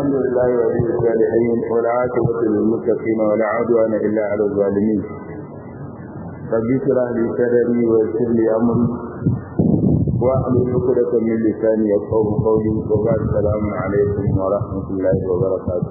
الحمد لله ولي الصالحين والعاقبة للمتقين ولا عدوان إلا على الظالمين رب اشرح لي صدري ويسر لي أمري واحلل عقدة من لساني يفقهوا قولي وبعد السلام عليكم ورحمة الله وبركاته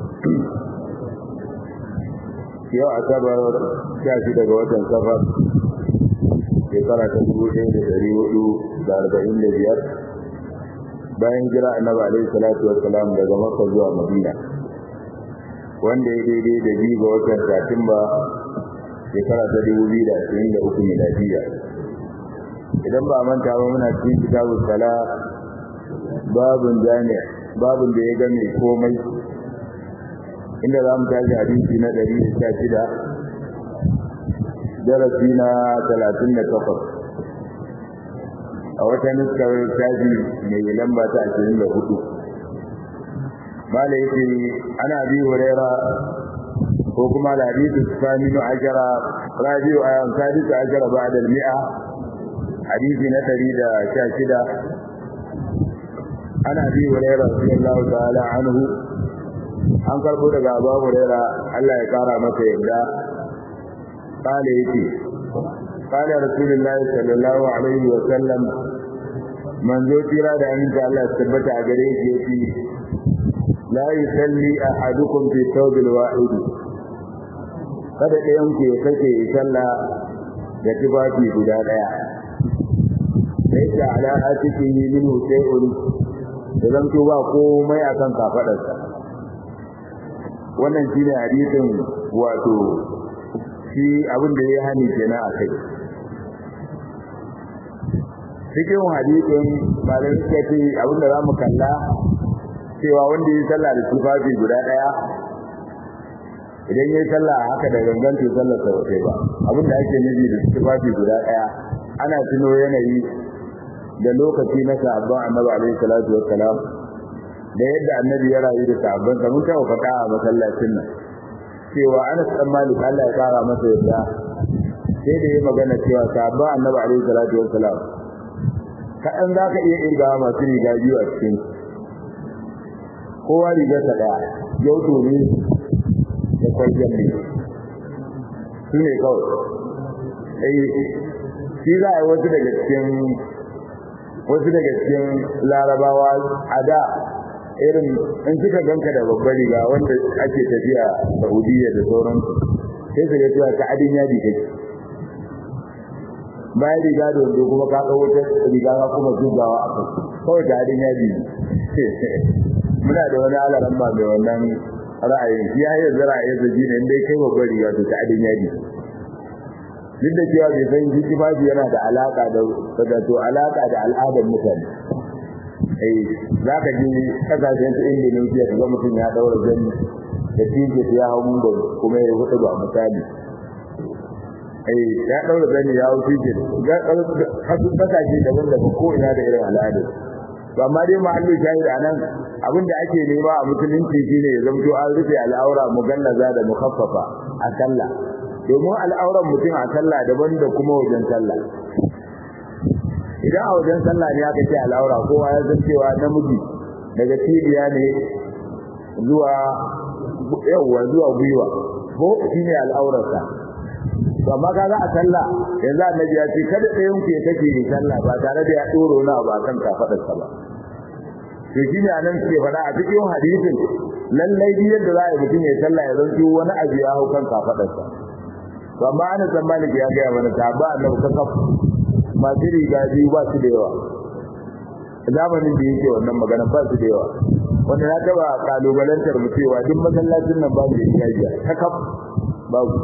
yau asabar sha shi daga watan safar shekara ta dubu ɗaya da ɗari hudu da arba'in da biyar bayan jira annabi alaihi salatu wassalam daga makka zuwa madina wanda ya daidai da biyu ga watan satumba shekara ta dubu biyu da ashirin da uku miladiya idan ba manta ba muna cikin kitabun sala babun jami'a babun da ya game komai inda za mu tashi hadisi na ɗari da sha shida darasi na talatin da takwas a wata nuskar tashi mai lamba ta ashirin da hudu mala yake ana bi huraira ko kuma hadisi saminu ashara rabiu a sadisu ashara ba da mi'a hadisi na ɗari da sha shida ana bi huraira sallallahu ta'ala anhu an karbo daga abu huraira Allah ya kara masa yadda kale yake kale rasulullahi sallallahu alaihi wa sallam manzo tira da aminta Allah tabbata a gare shi yake la yusalli ahadukum fi thawbil wahid kada ɗayan ku ya kace sallah da tufafi guda daya sai da ala atikihi min shay'un idan to ba komai akan kafadarsa wannan shine hadisin wato shi abin da ya hani kenan a kai cikin hadisin malamai suka ce abin da za mu kalla cewa wanda ya sallah da tufafi guda ɗaya idan ya sallah haka da gangan to sallar sa wace ba abin da ake nufi da tufafi guda ɗaya ana tuno yanayi da lokaci na sahabban annabi alaihi salatu wassalam da yadda annabi ya rayu da sahabban sa mun taɓa faɗa a masallacin nan cewa Anas dan Malik Allah ya kara masa yadda sai da ya magana cewa sahabban annabi alaihi salatu wassalam kaɗan za ka iya irga masu riga biyu a cikin kowa rigar sa ɗaya yau ne da kwarjan ne su ne kawai shi za a yi wasu daga cikin wasu daga cikin larabawa a da irin in suka ganka da babbar riga wanda ake tafiya Saudiya da sauransu sai su ga cewa ta adin yadi kake bayan riga da wando kuma ka ɗau wata riga ka kuma zubawa a kai kawai ta adin yadi muna da wani alaran ba mai wannan ra'ayin shi ya yi yanzu ra'ayin zaji ne in dai kai babbar riga to ta adin yadi duk da cewa bai san shi tufafi yana da alaka da to alaka da al'adar mutane eh za ka ji kasashen su Indonesia ka ga mutum ya daura jami da tije ya hau da kuma ya hudu ba misali eh ya daura jami ya hau tije ga kasu kasashe daban daban ko ina da irin al'ada to amma dai mahallin shahid anan abin da ake nema a musulunci shine ya zamto an rufe al'aura mugallaza da mukaffafa a sallah domin al'auran mutum a sallah daban da kuma wajen sallah idan a wajen sallah ne aka ce al'aura kowa ya san cewa namiji daga cibiya ne zuwa yawa zuwa gwiwa ko shine al'aurarsa to amma kaga a sallah yanzu annabi ya ce kada ɗayan ku ya take yi sallah ba tare da ya doro na ba kan kafadarsa ba to shine anan ke faɗa a cikin hadisin lallai bi yadda za a yi mutum ya sallah ya zanto wani abu ya hau kan kafadarsa to amma ana san maliki ya gaya mana ta ba annabi ka kafa masu riga biyu ba su da yawa zamanin da yake wannan magana ba su da yawa wanda na taba kalubalantar mu cewa duk masallacin nan babu da riga biya ta kaf babu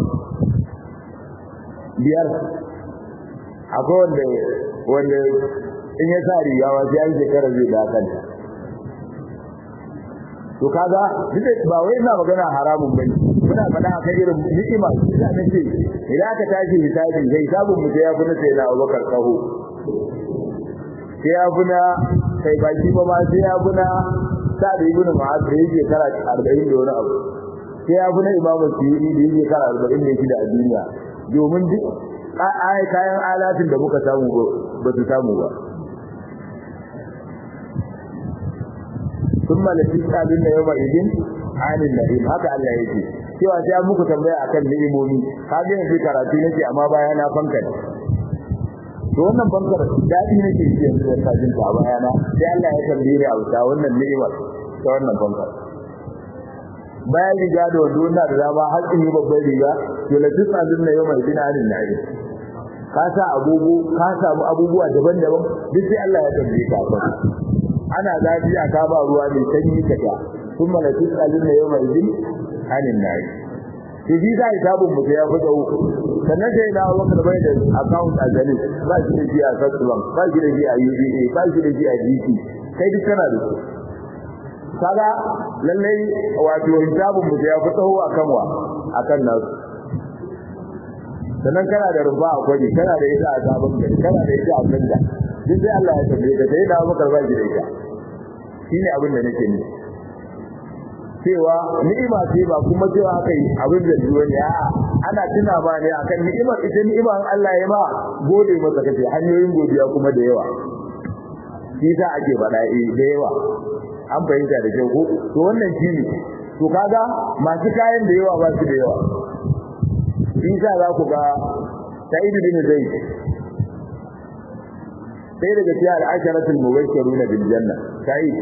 biyar akwai wanda wanda in ya sa riga wa sai an shekara zai da kanta to kaga duk ba wai ina magana haramun bane muna faɗa akan irin ni'ima ina nace idan aka tashi hisabi zai hisabun mu sai ya fi na sai na Abubakar kaho sai ya fi na kai baki ba ma sai ya fi na Sa'ad ibn Mu'adh da yake kara 40 da wani abu sai ya fi na Imam Suyuti da yake kara 40 da shida a duniya domin duk ai kayan alatin da muka samu ba su samu ba thumma la tusaluna yawma idin anil na'im haka Allah yake cewa sai an muku tambaya akan ni'imomi kaga yanzu karatu nake amma baya na fanka ne to wannan bankar dadi nake ji yanzu da sajin ta baya na sai Allah ya tambaye ni a wuta wannan ni'imar ta wannan bankar bayan riga da wando na da dama har in yi babban riga to la tusaluna yawma idin anil na'im ka sa abubu ka samu abubuwa daban-daban duk sai Allah ya tambaye ka fa ana zafi a ka ba ruwa mai sanyi ka ta kuma la tusaluna yawma idin anin nayi to bi sai sabon mu ya fada uku sannan sai na waka da bai da account a gani ba shi da shi a First Bank ba shi da shi a UBA ba shi da shi a GT kai duk kana da su kaga lallai wato hisabun mu ya fada uku akan wa akan nasu sannan kana da rufa a kwaji kana da ita a sabon gari kana da ita a kanda duk sai Allah ya tambaye ka sai da maka ba shi da ita shine abin da nake nufi cewa ni'ima ce ba kuma cewa aka yi abin da zuwa ne a'a ana tuna ba ne akan ni'imar ita ni'imar Allah ya ma gode masa kace hanyoyin godiya kuma da yawa shi sa ake faɗa eh da yawa an fahimta da kyau ko to wannan shine to kaga masu kayan da yawa ba su da yawa shi sa za ku ga Sa'id bin Zaid sai daga cikin al'asharatul mubashshiruna bil janna Sa'id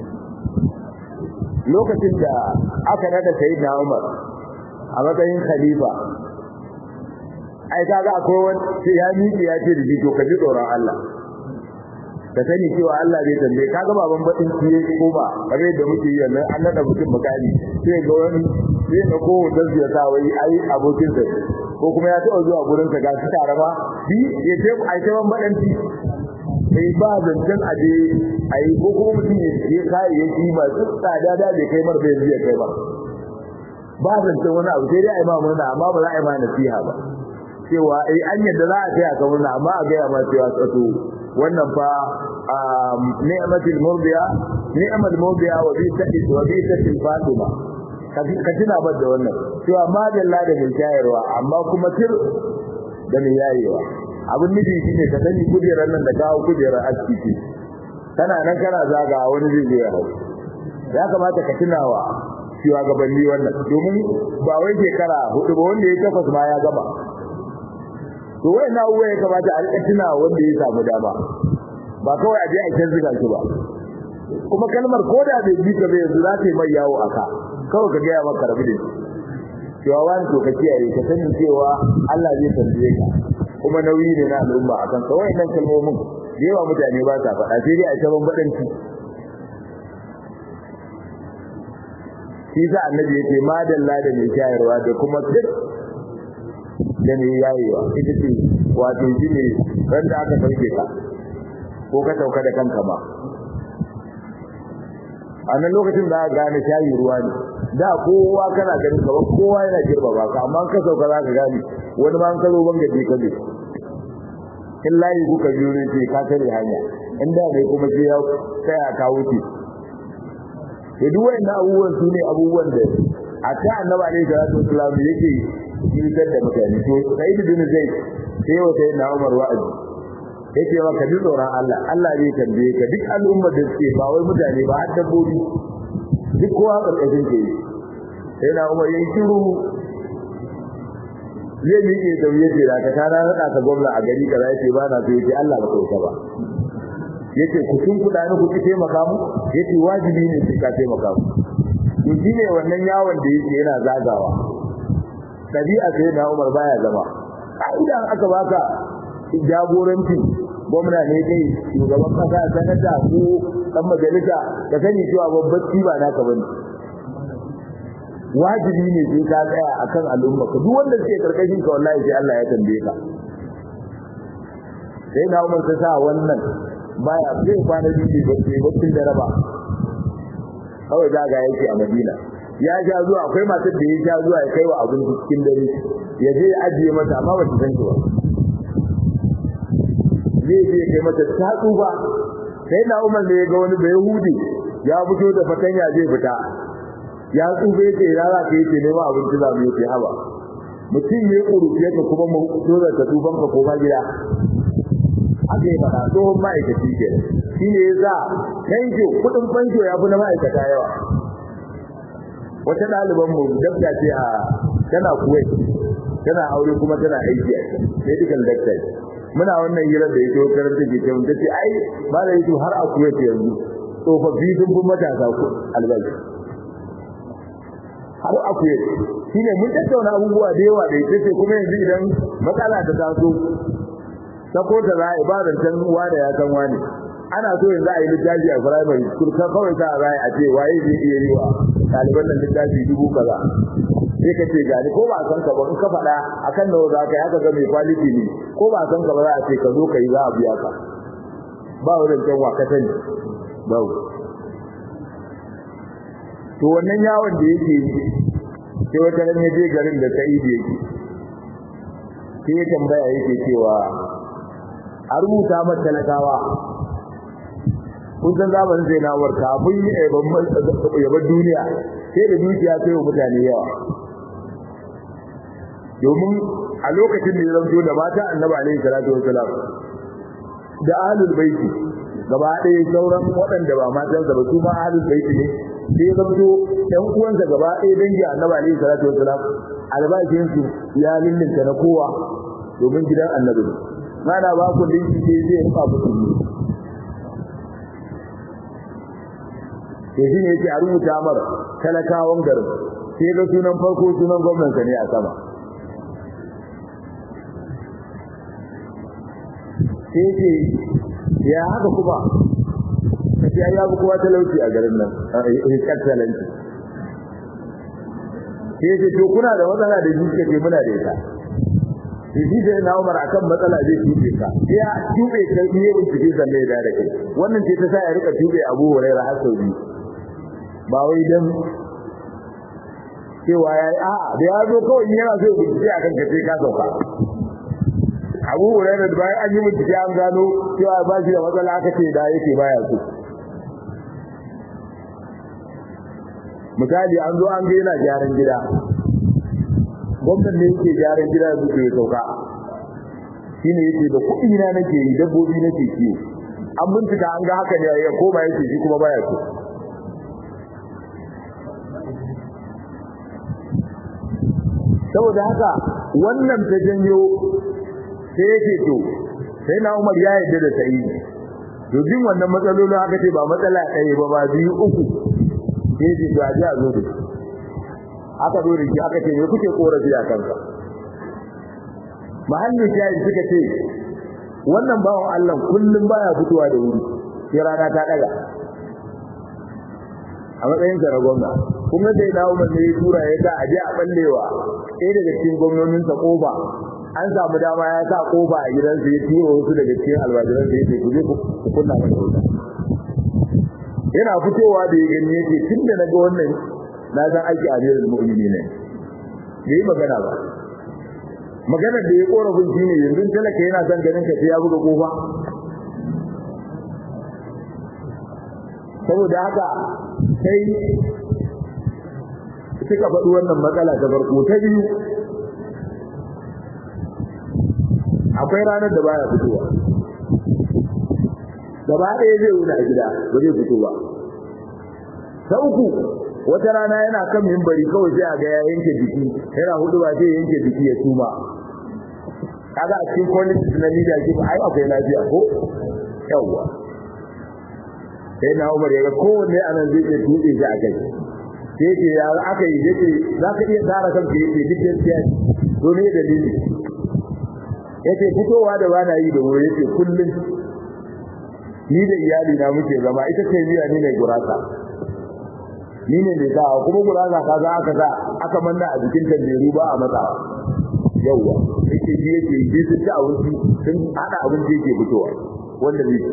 lokacin da aka nada Sayyidina Umar a matsayin khalifa ai kaga akwai wani sai ya miƙe ya ce da shi to ka ji tsoron Allah ka sani cewa Allah zai tambaye kaga baban baɗin ciye ko ba kare da muke yi nan an nada mutum mukami sai ga wani sai na ko da zai sa wai ai abokin sa ko kuma ya taɓa zuwa gurin sa ga su tare ba bi ya ce ai ta ban baɗanci sai ba zancen aje ai ko kuma mutum ya je kayayyaki masu tsada da bai kai mar bai zai kai ba ba zancen wani abu sai dai ai ma murna amma ba za a yi ma nasiha ba cewa ai an yadda za a kai a murna amma a gaya ma cewa tsato wannan fa ni'matul murdiya ni'mal murdiya wa bi tadi wa bi tadi fatima ka tuna ba da wannan cewa madalla da mai shayarwa amma kuma tir da mai yayewa abin nufi shine ka sani kujerar nan da kawo kujerar asibiti kana nan kana zaga wani zai zo ya hau ya kamata ka tunawa cewa gabanni wannan domin ba wai shekara hudu ba wanda ya takwas ma ya gama to wai na uwa ya kamata a rika tuna wanda ya samu dama ba kawai a je a can zuga shi ba kuma kalmar koda bai bi ka bai yanzu za ta yi mai yawo a ka kawai ka gaya maka rabu da shi cewa wani to ka kiyaye ka sani cewa Allah zai tambaye ka kuma nauyi ne na al'umma akan ka wayannan kalmomin da yawa mutane ba sa faɗa sai dai a ta bambadanci shi sa annabi yake madalla da mai shayarwa da kuma sir da mai yayewa ita ce wato shi ne ran da aka sauke ka ko ka sauka da kanka ba a nan lokacin da aka gane shayi ruwa ne da kowa kana ganin ka kowa yana girba ba ka amma ka sauka za ka gane wani ma an ka zo ban gaje ka ne in layi kuka biyo ne ce ka tare hanya in da ne kuma sai ya tsaya ka wuce to duk wannan abubuwan su ne abubuwan da a ta annabi alaihi salatu wasallam yake yitar da mutane to sai bin zai sai wa sai na Umar wa'azi yake wa ka ji tsoron Allah Allah zai tambaye ka duk al'ummar da suke ba wai mutane ba har dabbobi duk kowa karkashin ke sai na Umar yayin shiru zai miƙe da wuya ce da ka tana rada ka gwamna a gari kaza yace ba na so yace Allah ba kai ba yace ku tun kuɗa ni ku taimaka mu yace wajibi ne sai ka taimaka mu to shine wannan yawon da yake yana zagawa dabi'a sai na Umar baya zama ka'ida aka baka jagoranci gwamna ne kai shugaban kasa sanata ko dan majalisa ka sani cewa babban ba naka bane wajibi ne sai ka tsaya akan al'umma ka duk wanda suke karkashin ka wallahi sai Allah ya tambaye ka sai na Umar ta sa wannan baya zai kwana biyu ba sai bakin da raba kawai zaga yake a Madina ya ja zuwa akwai matar da ya ja zuwa ya kai wa abin cikin dare ya je ya ajiye mata amma ba ta san shi ba zai je kai mata ta tsufa sai na Umar ne ya ga wani bai hudi ya fito da fatanya zai fita ya tsufa yake ya za ka yake nema abinci za mu yake haba mutum ne kurufiya ka kuma mu dole ka tufan ka koma gida aka yi fada tsohon ma'aikaci ke shi ne yasa fanjo kudin fanjo ya fi na ma'aikata yawa wata ɗaliban mu dabda ce a tana kuwait tana aure kuma tana aiki a medical doctor muna wannan hirar da yake karanta ke cewa tace ai malai yake har a kuwait yanzu tsofaffi sun fi matasa ku albashi har a kuwait shine mun tattauna abubuwa da yawa da yake kuma yanzu idan matsala ta taso sako ta za a ibadan can uwa da ya san wani ana so yanzu a yi littafi a primary school kan kawai ta za a ce waye zai iya yi wa ɗaliban nan littafi dubu kaza sai ka ce gani ko ba san ka ba in ka faɗa akan nawa za ka yi haka ga mai quality ne ko ba san ka ba za a ce ka zo ka yi za a biya ka ba wurin can wa ka sani ba to wannan yawon da yake yi sai wata ran ya je garin da Sa'id yake sai ya tambaya yake cewa a rubuta mata talakawa kun san zamanin sai na war kafin yaban duniya sai da dukiya sai wa mutane yawa domin a lokacin da ya zanto da mata annabi alaihi salatu wasalam da ahlul baiti gaba ɗaya sauran waɗanda ba matansa ba su ma ahlul baiti ne sai ya zanto ɗan uwansa gaba ɗaya dangi annabi alaihi salatu wasalam albashin su ya lullunta na kowa domin gidan annabi mana ba ku dinki sai zai rufa musu sai shi ne yake a rubuta mar talakawan garin sai ga sunan farko sunan gwamnansa ne a sama sai ce ya haka kuma kace ya yabu kowa talauci a garin nan hikar talauci sai ce to kuna da matsala da shi ce muna da ita shi sai na Umar akan matsala zai tube ka ya tube ka ne bincike zanne da da kai wannan ce ta sa ya rika tube Abu Hurairah har sau biyu ba wai dan cewa yayi a da ya zo kawai yana so bincike akan ka sai ka sauka Abu Hurairah da bayan an yi bincike an gano cewa ba shi da matsala aka ce da yake baya so misali an zo an ga yana gyaran gida gwamnan ne yake gyaran gida da suke sauka shine yake da kuɗi na nake yi dabbobi nake kiwo an bincika an ga haka ne ya koma yake shi kuma baya so saboda haka wannan ta janyo sai yake to sai na Umar ya yarda da sai to jin wannan matsalolin haka ce ba matsala ɗaya ba ba biyu uku sai ce to a ji a zo da shi aka zo da shi aka ce me kuke korafi a kanka mahallin shayi suka ce wannan bawan Allah kullum baya fitowa da wuri sai rana ta daga a matsayin sa na gwamna kuma sai na umar ne ya tura ya sa aje a ballewa ɗaya daga cikin gwamnoninsa kofa an samu dama ya sa kofa a gidansa ya tura wasu daga cikin albajiran sa yace ku je ku kunna masa wuta yana fitowa da ya gani yake tunda naga wannan na san aiki a jirin mu'mini ne bai yi magana ba magana da ya korafin shi ne yanzu talaka yana son ganin ka sai ya buga kofa saboda haka sai suka faɗi wannan matsala ta farko ta biyu akwai ranar da baya fitowa gaba ɗaya zai wuni a gida ba zai fito ba ta uku wata rana yana kan mimbari kawai sai a ga ya yanke jiki yana hudu ba sai yanke jiki ya tuma kaga a cikin quality na media ke ai akwai lafiya ko yawa sai na Umar ya ga kowanne anan zai iya tuɗe shi a kai sai ce ya aka yi yace za ka iya tsara kanka yace duk gaskiya to ne dalili yace fitowa da bana yi da wuri yace kullum ni da iyali na muke zama ita ce miya ni ne gurasa ni ne mai sa kuma gurasa ka za aka sa aka manna a jikin tanderu ba a matsawa yauwa yake ji yake yi sun ci abinci sun hada abinci yake fitowa wanda zai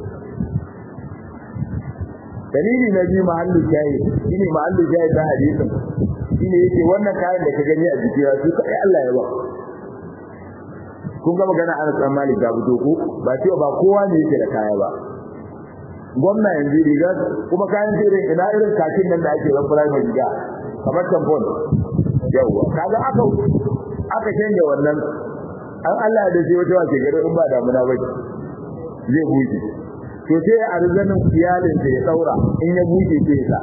dalili na biyu mahallin shayi shine mahallin shayi ta hadisin shine yake wannan kayan da ka gani a jiki ya su kai Allah ya ba kun ga magana ana san malik da fito ko ba cewa ba kowa ne yake da kaya ba gwamna yanzu riga kuma kayan irin ina irin kakin nan da ake ran primary riga kamar tampon yawa kaga aka aka canja wannan an Allah da shi wata wace gari in ba damuna ba zai buɗe to sai a rizanin iyalin da ya daura in ya buke sai sa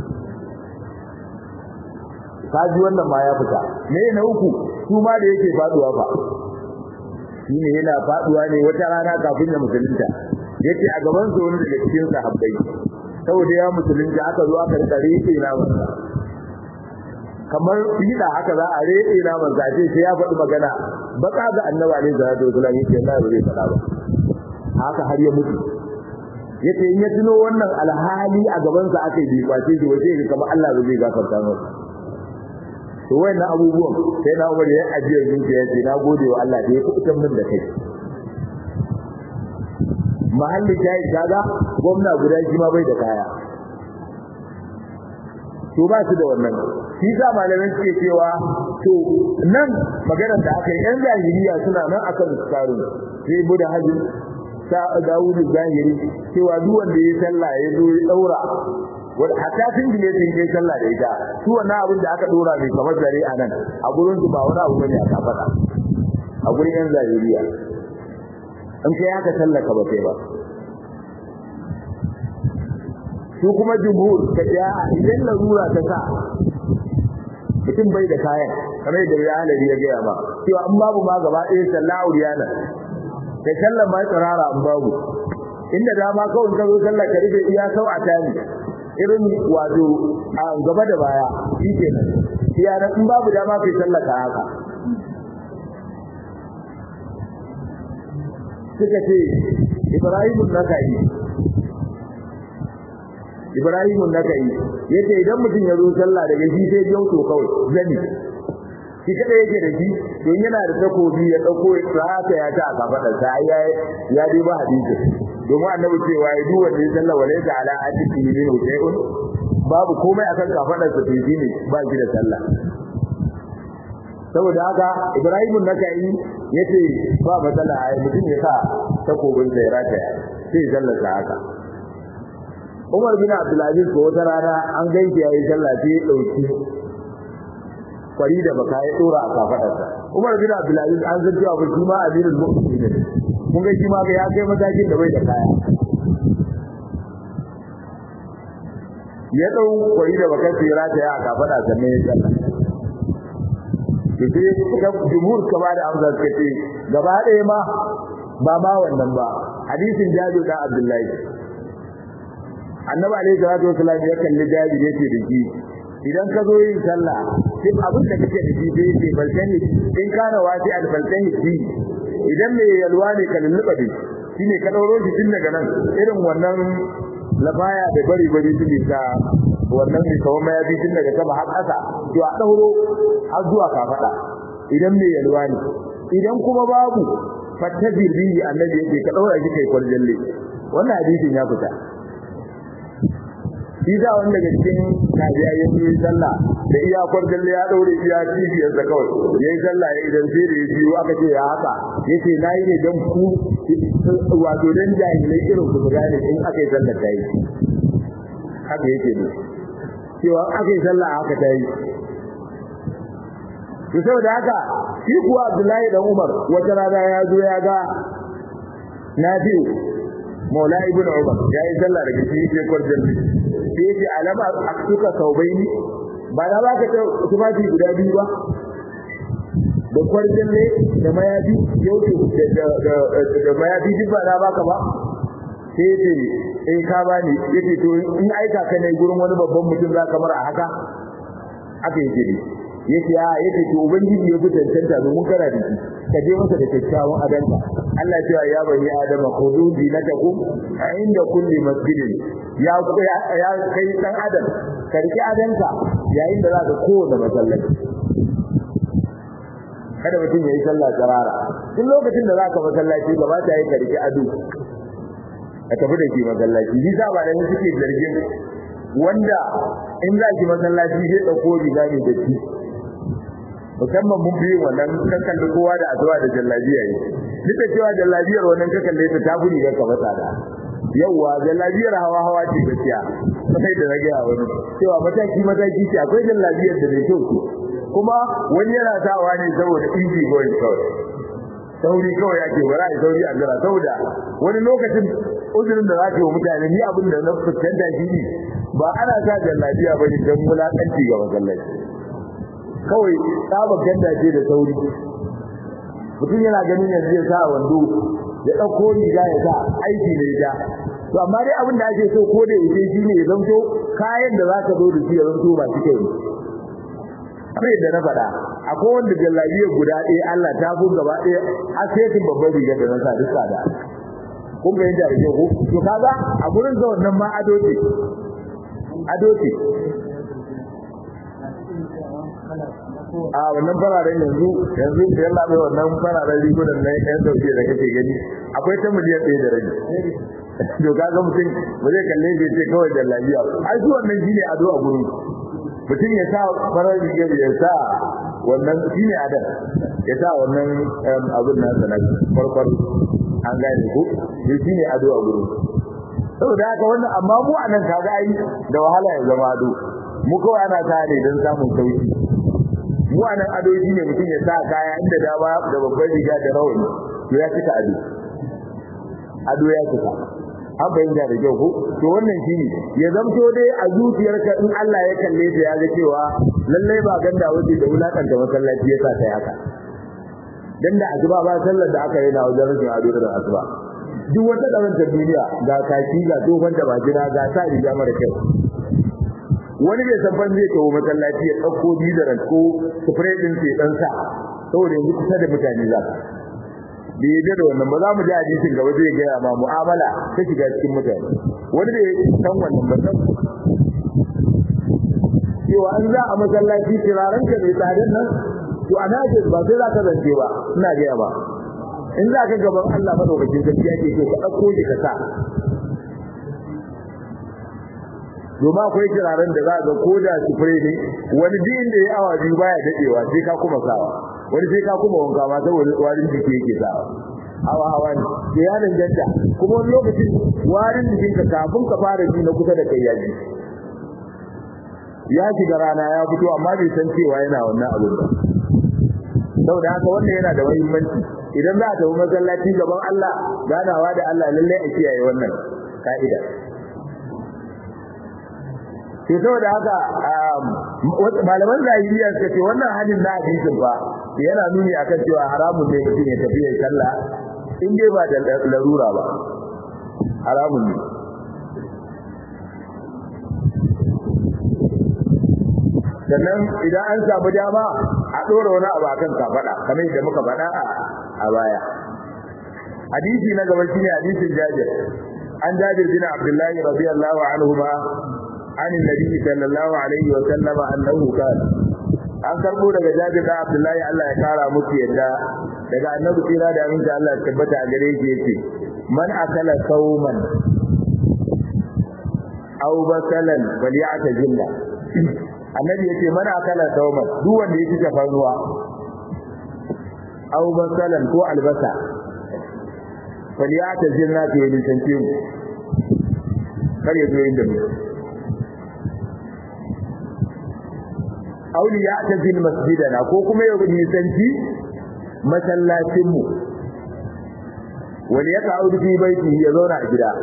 kaji wannan ma ya fita me na uku su ma da yake faduwa fa shine yana faduwa ne wata rana kafin ya musulunta yace a gaban su wani daga cikin sahabbai saboda ya musulunta aka zo aka rika rike na wanda kamar fida haka za a rike na manzo ce sai ya faɗi magana baka ga annabi alaihi salatu wasallam yace Allah bai faɗa ba haka har ya mutu yace in ya tuno wannan alhali a gaban sa aka yi kwace shi wace ga kamar Allah bai gafarta masa to wayannan abubuwan sai na Umar ya ajiyar zuciya yace na gode wa Allah da ya kuɓutar min da kai mahalli kai kaga gwamna guda shi ma bai da kaya to ba su da wannan shi sa malamin suke cewa to nan maganar da aka yi yan zahiriya suna nan akan tsarin sai bu da hajji sa Dawudu zahiri cewa duk wanda ya sallah ya zo ya daura wanda hatta sun gine sun yi sallah da ita su wannan abin da aka dora mai kamar zare a nan a gurin su ba wani abu bane aka faɗa a gurin yan zahiriya in kai haka sallah ka ba sai ba su kuma jumhur ka ja idan larura ta sa mutum bai da kayan kamar da ya halari ya gaya ba cewa an babu ma gaba ɗaya sallah auriyana kai sallah ma tsirara an babu inda dama kawai ka zo sallah ka rufe iya sau a tani irin wato a gaba da baya shi kenan iya nan in babu dama kai sallah ka haka suka ce Ibrahim nakai Ibrahim nakai yace idan mutum ya zo sallah daga shi sai jauto kawai zani shi kada yake da shi don yana da takobi ya dauko haka ya ta a kafadar sa ya ya dai ba hadisi domin annabi cewa ya duk wanda ya sallah wala ta ala atiki min shay'un babu komai akan kafadar sa sai ne ba shi da sallah saboda haka Ibrahim nakai yace ba matsala ai mutum ya sa takobin sa ya rataya sai sallar sa haka Umar bin Abdulaziz ko wata rana an gaishe yayi sallah sai ya dauki kwari da baka ya dora a kafadarsa Umar bin Abdulaziz an san cewa ba shi ma amirul mu'minin kun ga shi ma ga ya kai matakin da bai da kaya ya dau kwari da baka sai rata ya kafada sannan ya sallah to sai suka jumhur ka ba da amsa suka ce gaba ɗaya ma ba ma wannan ba hadisin Jabir da Abdullahi annabi alaihi salatu wasallam ya kalli Jabir yace da shi idan ka zo yin sallah sai abin da kake da shi sai sai balkani in kana wati al balkani shi idan me yalwa ne ka lulluba da shine ka dauro shi tun daga nan irin wannan lafaya da bari bari tun da wannan ne kawai ma ya bi tun daga sama har ƙasa to a dauro har zuwa kafada idan me yalwa ne idan kuma babu fattabir bihi annabi yake ka daura shi kai kwarjalle wannan hadisin ya fita shi da wanda daga cikin kajiya ya yi sallah da iya kwarjalle ya daure iya cibiyar da kawai ya yi sallah ya idan sai da ya biyu aka ce ya haka yace na yi ne don ku wato dan jahilai irin ku gane in aka yi sallah ta yi haka yake ne cewa aka yi sallah haka ta yi to saboda haka shi kuwa Abdullahi dan Umar wata rana ya zo ya ga Nafi'u Maula ibn Umar ya yi sallah daga cikin sai kwarjan sai yace alama aktuka saubaini ba na baka ta tufafi guda biyu ba da kwarjan ne da mayafi yau da da mayafi duk ba na baka ba sai yace eh ka bani yace to in aika ka ne gurin wani babban mutum za ka mara haka aka yi jiri yace a yace to ubangiji ya fitar tanta domin kana da shi ka je masa da kyakkyawan adanka Allah cewa ya bani adama khudu dinatakum inda kulli masjidin ya ya kai dan adam ka riki adanka yayin da zaka kowace masallaci kada mutum yayi sallah tsarara duk lokacin da zaka masallaci gaba ta yi ka riki ado ka tafi da shi masallaci ni za ba da suke zargin wanda in za ki masallaci sai dauko riga ne da shi musamman mun fi wannan kan kalli kowa da azuwa da jallabiya yi duk da cewa jallabiyar wannan ka kalle ta tafi riga ka fasa da yauwa jallabiyar hawa hawa ce gaskiya sai da rage a wani cewa mataki mataki ce akwai jallabiyar da mai kyau ce kuma wani yana sawa ne saboda easy going kawai sauri kawai ake bara a sauri a gara saboda wani lokacin uzurin da za ka yi wa mutane ni abin da na fuskanta shi ne ba ana sa jallabiya ba ne don wulaƙanci ga masallaci kawai tsabar ganda ce da sauri mutum yana ganin yanzu ya sa wando ya ɗauko riga ya sa aiki ne ja to amma dai abin da ake so ko da yake shi ne ya zanto kayan da za ka zo da shi ya zanto ba shi kai kamar yadda na faɗa akwai wanda jallabiyar guda ɗaya Allah ta fi gaba ɗaya har sai babban rigar da na sa duk tsada kun fahimta da kyau to kaga a gurin ga wannan ma ado ce ado ce a wannan fararen yanzu yanzu da yalla bai wannan fararen rigunan na yan dauke da kake gani akwai ta miliyan ɗaya da rabi to kaga mutum ba zai kalle shi ce kawai da lafiya ai su wannan shine ado a gurin mutum ya sa farar rigar ya sa wannan shine adan ya sa wannan abin nasa na farkon an gane ku shi ne ado a gurin saboda haka wannan amma mu anan kaga ai da wahala ya zama ado mu kawai ana sa ne don samun sauki mu anan ado shi ne mutum ya sa kaya inda dama da babbar riga da rawani to ya cika ado ado ya cika an fahimta da kyau ko to wannan shi ne ya zamto dai a zuciyarka in Allah ya kalle ta ya ga cewa lallai ba ganda wace da wulakanta masallaci ya sa kai haka dan da asuba ba sallar da aka yi na wajen rashin ado da asuba duk wata karanta duniya ga kaki ga tofan da bajira ga sa riga mara kyau wani bai san ban zai kawo masallaci ya dauko bidaran ko spray din sai dan sa saboda yanzu kusa da mutane za ka bai yi da wannan ba za mu ji hadisin gaba zai gaya ma mu'amala ta shiga cikin mutane wani bai san wannan ba san cewa an za a masallaci turaren ka mai tsadan nan to ana ce ba sai za ka zance ba ina gaya ba in za ka gaban Allah madaukakin sarki yake so ka dauko shi ka sa domin akwai turaren da za ga ko da spray ne wani din da ya awa biyu baya dadewa sai ka kuma sawa wani sai ka kuma wanka ma saboda warin jiki yake sawa hawa hawa ne sai ya danganta kuma wani lokacin warin jikinka kafin ka fara ji na kusa da kai ya ji ya shiga rana ya fito amma bai san cewa yana wannan abin ba saboda haka wannan yana da muhimmanci idan za a tafi masallaci gaban Allah ganawa da Allah lallai a kiyaye wannan ka'ida to saboda haka malaman zahiriya suka ce wannan hadin na hadisin fa yana nuni akan cewa haramun ne mutum ya tafi ya sallah in dai ba da larura ba haramun ne sannan idan an samu dama a ɗora wani abu akan kafada kamar yadda muka faɗa a baya hadisi na gaba shine hadisin Jabir an Jabir bin Abdullah radiyallahu anhu ma an annabi sallallahu alaihi wa sallama annahu qala an karbo daga Jabir da Abdullah Allah ya kara musu yadda daga annabi tsira da aminta Allah ya tabbata a gare shi yace man akala sauman aw basalan falyatazilla annabi yace man akala sauman duk wanda yake tafarnuwa aw basalan ko albasa faliyata jinna to yi tance mu kar ya zo inda mu auli ya ta zil masjidana ko kuma ya nisanci masallacin mu wani ya ta'udu fi baiti ya zauna a gida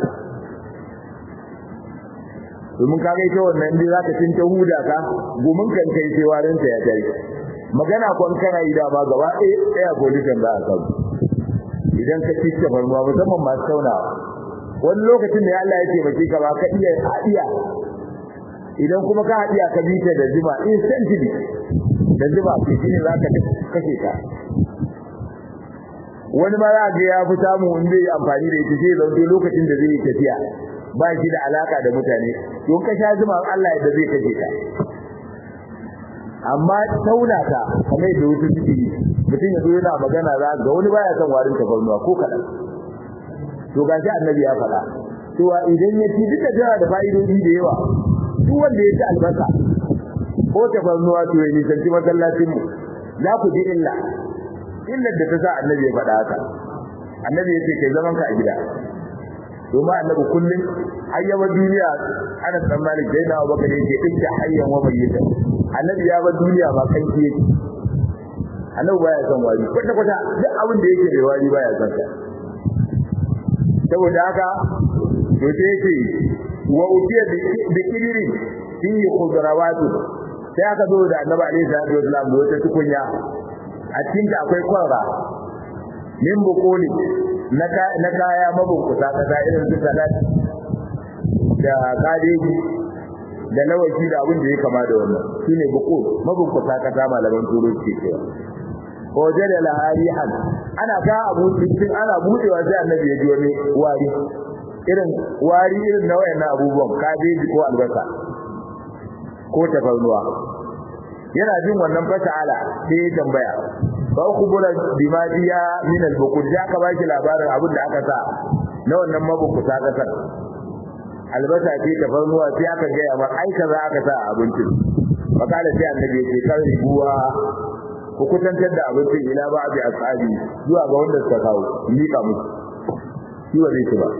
domin ka ga ita wannan inda zaka tinta huda ka gumin kan kai sai warin ta ya tare magana kon kana yi da ma gaba ɗaya ɗaya police da aka idan ka ci tafarnuwa musamman masu taunawa wani lokacin da Allah ya taimake ka ba ka iya haɗiya idan kuma ka haɗiya ka bi ta da zuma instantly da zuma ke shine za ka kashe ka wani ma za ga ya fi samu in zai amfani da ita sai zauke lokacin da zai yi tafiya ba shi da alaka da mutane don ka sha zuma Allah yadda zai kashe ka amma tauna ta kamar da wasu suke yi mutum ya zo yana magana za ga wani baya son warin tafarnuwa ko kaɗan to ga shi annabi ya faɗa cewa idan ya ci duka tana da fa'idodi da yawa duk wanda ya ci albasa ko tafarnuwa to ya nisanci masallacin mu za ku ji illa illar da ta sa annabi ya faɗa haka annabi ya ce kai zaman ka a gida domin annabi kullum ayyaba duniya ana tsammanin da yana baka ne ke dinka hayyan wa bayyana annabi ya bar duniya ba kan ki yake annabi baya son wari kwata kwata duk abin da yake da wari baya son sa saboda haka to sai yake wa utiya bi kidirin fihi khudrawatu sai aka zo da annabi alaihi salatu wasallam da wata tukunya a cikin ta akwai kwarra min bukuli na na kaya mabunkuta kasa irin su salat da kadeji da lawaki da abin da ya kama da wannan shine bukul mabunkuta kasa malaman turo ke cewa waje da laharihan ana ga abu cikin ana budewa sai annabi ya ji wani wari irin wari irin na wayannan abubuwan kabeji ko albasa ko tafarnuwa yana jin wannan fasala sai ya tambaya ba ku bura bimadiya min al-buqud ya ka baki labarin abin da aka sa na wannan mabukuta kasar albasa ce tafarnuwa sai aka ga ya ma ai kaza aka sa a abincin fakala sai annabi ya ce kan ruwa ku kutantar da abincin ila ba bi ashabi zuwa ga wanda suka kawo mika musu shi wa zai ci ba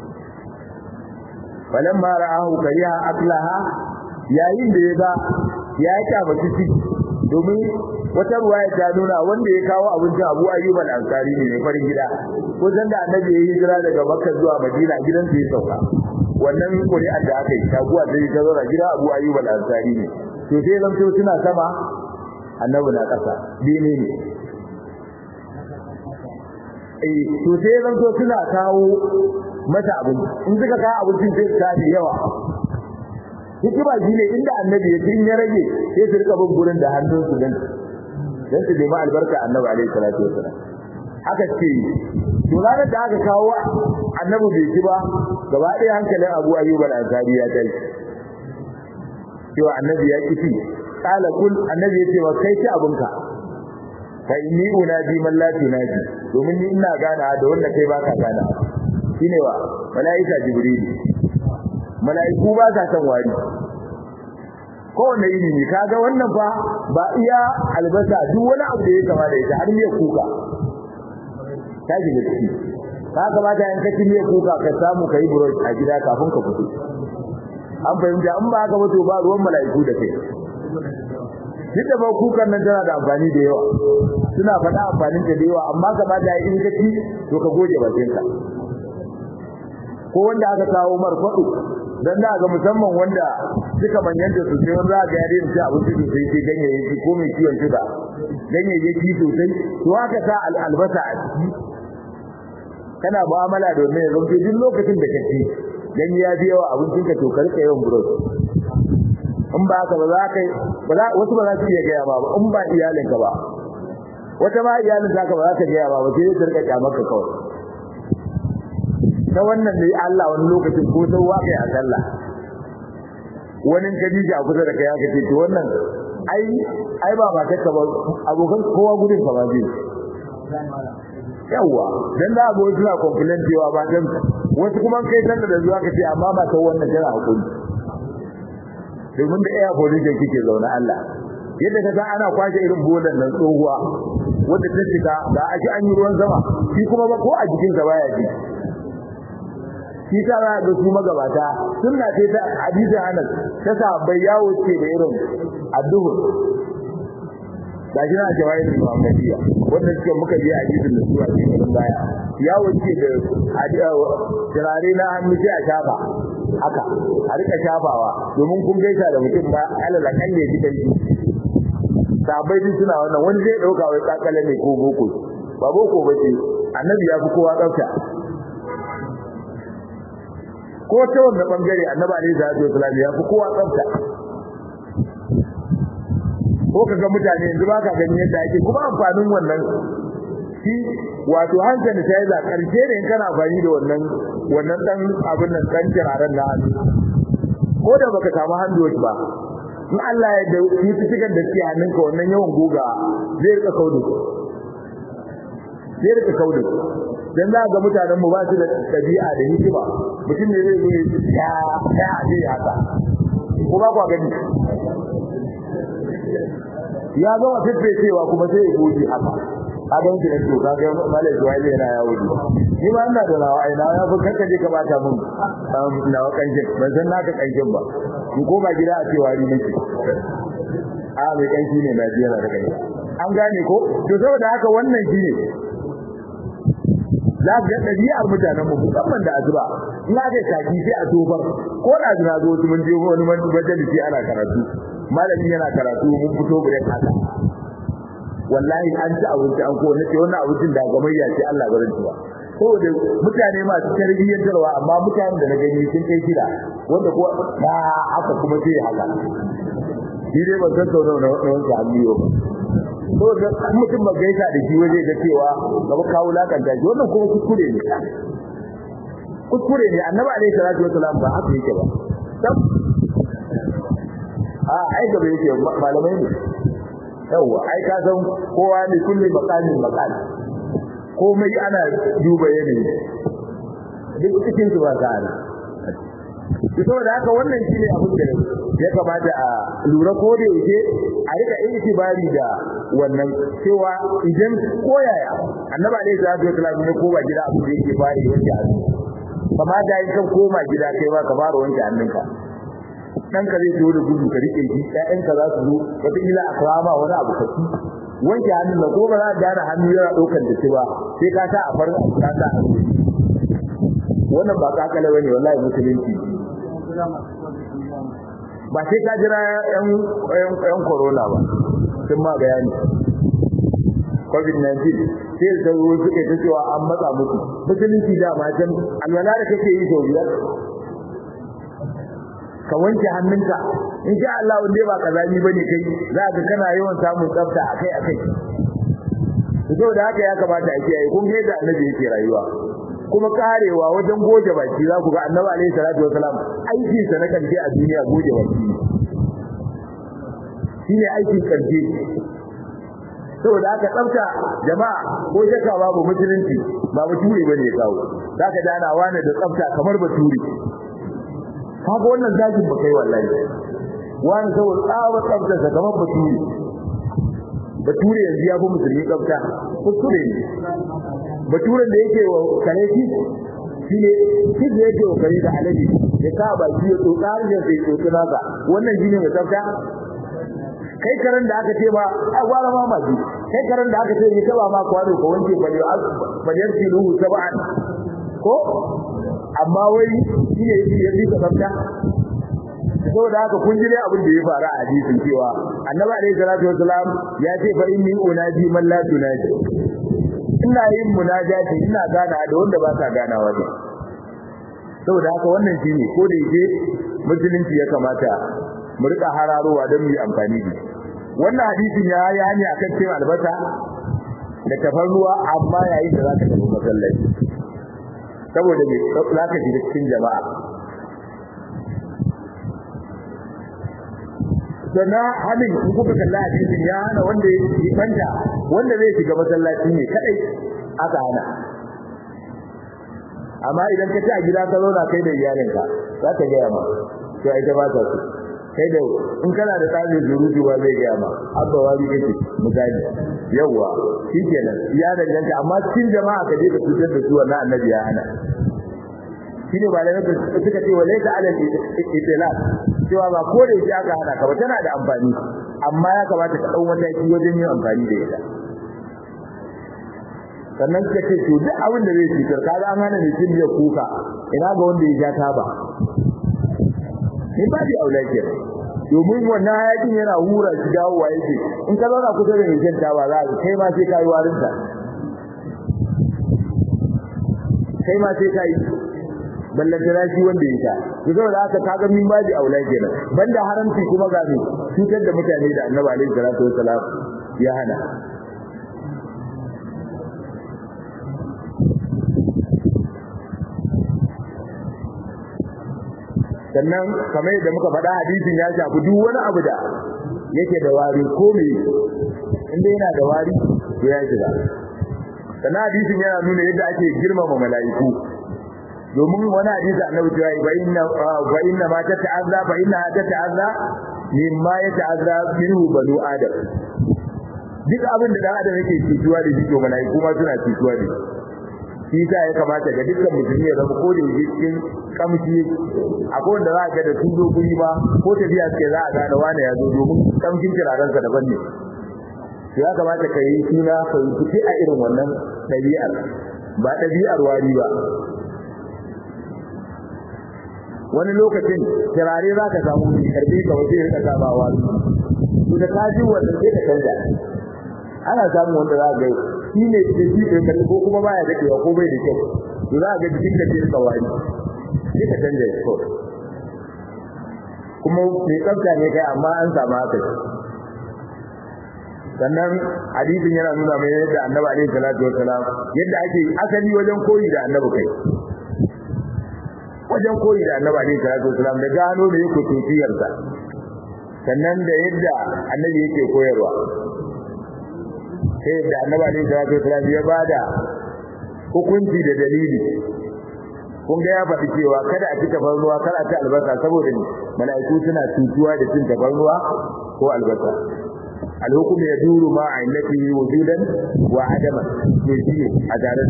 falamma ra'ahu kariha aklaha yayin da ya ga ya kyamaci ciki domin wata ruwaya ta nuna wanda ya kawo abincin Abu Ayyub al-Ansari ne mai farin gida ko san da Annabi ya hijira daga Makka zuwa Madina gidan sa ya sauka wannan ƙuri'ar da aka yi taguwa sai ta zo gida Abu Ayyub al-Ansari ne to sai zanto suna sama Annabi na ƙasa dine ne eh to sai zanto suna kawo mata abinci in suka kawo abincin sai su tafi yawa hikima shi ne inda annabi ya in ya rage sai su rika bin gurin da hannun su dan dan su nemi albarka annabi alaihi salatu wasallam haka ce to ranar da aka kawo annabi bai ci ba gaba ɗaya hankalin Abu Ayyub al-Ansari ya tashi cewa annabi ya kici kala kul annabi ya ce wa kai ci abinka fa inni unadi man la tunadi domin ni ina gana da wanda kai baka gana shine wa malaika jibril mala'iku ba sa san wari kowane iri ne kaga wannan fa ba iya albasa duk wani abu da ya kama da ita har miya kuka ta ji da ciki ka kamata in ka ci miya kuka ka samu kai brush a gida kafin ka fito an fahimta in ba haka ba to ba ruwan mala'iku da kai duk da ba kukan nan tana da amfani da yawa suna faɗa amfanin ta da yawa amma kamata in ka ci to ka goge bakinka ko wanda aka kawo marfaɗo dan da ga musamman wanda suka manyanta su sai wanda ga yare su abinci su sai sai ganyayyaki ko mai ciwon suga ganyayyaki sosai to haka sa albasa a ciki kana mu'amala da wannan yanzu duk lokacin da kace dan ya bi yawa abincin ka to ka rika yawan brush in ba haka ba za ka ba za wasu ba za su iya gaya ba in ba iyalinka ba wata ma iyalin ka ba za ta gaya ba ba sai ta rika kyamarka kawai ta wannan ne Allah wani lokacin ko ta waƙe a sallah wani kadija a kusa da kai aka ce to wannan ai ai ba ba taka ba abokan kowa gudun ka ba zai yawa dan da abu suna complain cewa ba dan wasu kuma kai sallah da zuwa ka ce amma ba ta wannan tana hakuri domin da air position kike zaune Allah yadda ka san ana kwashe irin bolan nan tsohuwa wanda ta shiga da ake an yi ruwan sama shi kuma ba ko a jikin sa baya ji shi ta za ga su magabata sunna ce ta hadisi Anas ta sa bai yawo ce da irin addu'ur da shi na jawai da Muhammadiyya wanda suke muka je a hadisin da su a cikin baya yawo ce da turare na hannu sai a shafa haka a rika shafawa domin kun gaisa da mutum ba alala kan ne gidan shi sabai din suna wannan wani zai dauka wai kakale ne ko boko ba boko ba ce annabi ya fi kowa tsafta ko ta wannan bangare annabi alaihi salatu wasallam ya fi kowa tsafta ko kaga mutane yanzu ba ka gani yadda ake kuma amfanin wannan shi wato hankali sai za karshe ne kana amfani da wannan wannan dan abin nan dan kiraren na hannu ko da baka samu hannu ba in Allah ya dauki cikin da ke hannunka wannan yawan goga zai rika kaudu zai rika kaudu dan za ga mutanen mu ba su da dabi'a da hikima mutum ne zai zo ya ya ya haka ko ba kwa gani ya ga wata cewa kuma sai ya goji haka a don ki to ka ga malai zuwa yana yawo ni ma ina da nawa ai nawa ya fi kanka je ka bata mun nawa kankin ban san naka kankin ba in ko ba gida a ce wari nake a mai kanki ne na biya da kai an gane ko to saboda haka wannan shine za ga ɗabi'ar mutanen mu musamman da azuba in aka kaki sai a tofar ko da zina zo su mun je wani majalisi ana karatu malami yana karatu mun fito break haka wallahi an ci abinci an ko nace wannan abincin da gamayya ce Allah barin ci ba saboda mutane masu tarbiyyantarwa amma mutanen da na gani sun kai shida wanda ko na haka kuma sai haka shi dai ban san sau nawa na wanke hannu ba to da mutum ba gaisa da shi waje ga cewa gaba kawo lakanta shi wannan kuma kuskure ne kuskure ne annabi alaihi salatu wasalam ba haka yake ba tab a ai gaba yake malamai ne yawa ai ka san kowa ne kulli maqamin maqal komai ana duba yanayi duk cikin su ba ta ana saboda haka wannan shine abin da ya kamata a lura ko da yake a rika itibari da wannan cewa idan koyaya annabi alaihi salatu wasallam ne ko ba gida abin da yake fari wanke hannu kama da yin kan koma gida kai ba ka fara wanke hannunka dan ka zai zo da gudu ka rike shi ƴaƴan ka za su zo wata ila a kama wani abu ka ci wanke hannun na ko ba za ka gane hannu yana ɗaukar da shi ba sai ka sa a farin abu ka sa a wannan ba kakale bane wallahi musulunci ba sai ka jira yan yan corona ba sun ma bayani covid-19 sai da zo suke ta cewa an matsa musu musulunci da ma can alwala da kake yi sau biyar ka wanke hannunka in sha Allah wanda ba kazami bane kai za ka kana yawan samun tsafta akai akai saboda haka ya kamata a kiyaye kun ga yadda annabi yake rayuwa kuma karewa wajen goje baki za ku ga annabi alaihi salatu wasalam aikin sa na karshe a duniya goje baki shine aikin karshe saboda haka tsafta jama'a ko shakka babu musulunci ba bature bane ya kawo zaka dana wani da tsafta kamar bature kaga wannan zagin ba kai wallahi wani saboda tsawa tsafta sa kamar bature bature yanzu ya fi musulmi tsafta kuskure ne baturen da yake wa kare shi shine shi da yake wa kare da alaji ya sa baki ya tsotsa har ya sai tsotsi naka wannan shine mai tsafta kai karen da aka ce ba a gwara ma maji kai karen da aka ce ya taba ma kwano ko wanke bale baliyar filuhu sab'an ko amma wai shine ya fi tsafta saboda haka kun ji dai abin da ya faru a hadisin cewa annabi alaihi salatu wasalam ya ce fa inni unaji man la tunaji ina yin munajati ina gana da wanda ba ka ganawa ne saboda haka wannan shine ko da yake musulunci ya kamata mu rika hararowa don mu yi amfani da wannan hadisin ya yi hani akan cin albasa da tafarnuwa amma yayin da zaka tafi masallaci saboda me zaka shiga cikin jama'a sannan halin in kuka kalla hadisin ya hana wanda ya banta wanda zai shiga masallaci ne kadai aka hana amma idan ka ci a gida ka zauna kai da iyalinka za ta gaya ma to ai ta ba ta su kai da in kana da tsari zurutu ba zai gaya ma abba wani kake misali yawa shikenan ya danganta amma cikin jama'a ka je ka cutar da su wannan annabi ya hana shine ba da suka ce walaysa alal itilaf cewa ba ko da yake aka hana ka ba tana da amfani amma ya kamata ka dau mataki wajen yin amfani da ita sannan suka ce to duk abin da zai cutar kaga an hana ne cin kuka ina ga wanda ya ja taba ni ba di aula ke domin wannan hayakin yana hura shi dawowa yake in ka zauna kusa da mai taba za ka kai ma sai kai warinta kai ma sai kai ballantana shi wanda ya sha to saboda haka kaga min baji aula kenan banda haramci kuma ga ni cutar da mutane da Annabi alaihi salatu wassalam ya hana sannan kamar yadda muka faɗa hadisin ya shafi duk wani abu da yake da wari ko me inda yana da wari to ya shiga sannan hadisin yana nuna yadda ake girmama mala'iku domin wani hadisi annabi cewa fa inna fa inna ma tata'azza fa inna tata'azza mimma yata'azza minhu banu adam duk abin da dan adam yake cutuwa da shi to malaiku ma suna cutuwa da shi shi ya kamata ga dukkan musulmi ya zama ko da yake cikin kamshi akwai wanda za ga da tuzo guri ba ko tafiya ce za a gane wani ya zo domin kamshin kiraransa daban ne ya kamata ka yi suna ka yi a irin wannan ɗabi'ar ba ɗabi'ar wari ba wani lokacin turare za ka samu mai karfi ka waje ya rika ba wari to da ka ji wanda sai ka canja ana samun wanda za ga shi ne ke shi ke karfi ko kuma baya daɗewa ko bai da kyau to za ga jikin ka sai ka wari sai ka canja ya kawai kuma mai tsafta ne kai amma an samu haka sannan hadisin yana nuna mai yadda annabi alaihi salatu wassalam yadda ake asali wajen koyi da annabi kai wajen koyi da annabi alaihi salatu wassalam da gano da yake tafiyar sa sannan da yadda annabi yake koyarwa sai da annabi alaihi salatu wassalam ya bada hukunci da dalili kun ga ya faɗi cewa kada a ci tafarnuwa kada a ci albasa saboda ne mala'iku suna cutuwa da cin tafarnuwa ko albasa alhukum ya duru ma a illati wujudan wa adama to shi a tare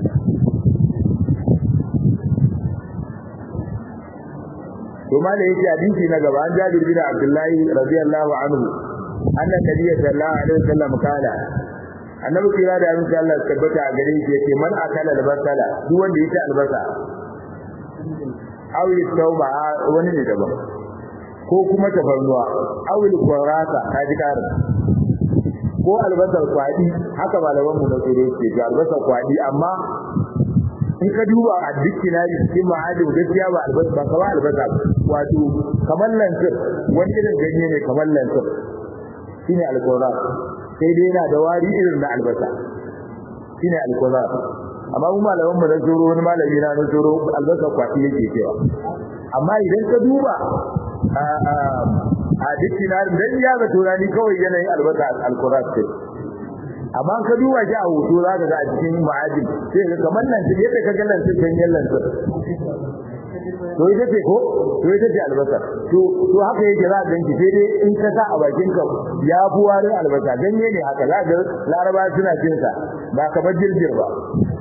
to mala yake hadisi na gaba an jabir bin abdullahi radiyallahu anhu anna nabiyyi sallallahu alaihi wasallam kala annabi kira da annabi Allah tabbata a gare shi yake man akala albasala duk wanda yake albasa awi tauba wani ne daban ko kuma tafarnuwa awil qurata kaji karin ko albasar kwadi haka malaman mu na tsoro ke ga albasar kwadi amma in ka duba a dictionary cikin ma'adin gaskiya ba albasa ba kamar albasa wato kamar lantir wani irin ganye ne kamar lantir shine alqurat sai dai yana da wari irin na albasa shine alqurat amma mu malaman mu na tsoro wani malami na na tsoro albasa kwadi yake cewa amma idan ka duba a dictionary dan ya ga turani kawai yanayin albasa alqurat ce amma ka duba shi a hoto za ka ga a cikin ma'ajin sai ga kamar nan ce yadda ka ga nan ce ganyen nan to ita ce ko to ita ce albasa to to haka yake za ka ganki sai dai in ka sa a bakin ka ya fi warin albasa ganye ne haka za ga laraba suna cin sa ba kamar jirgin ba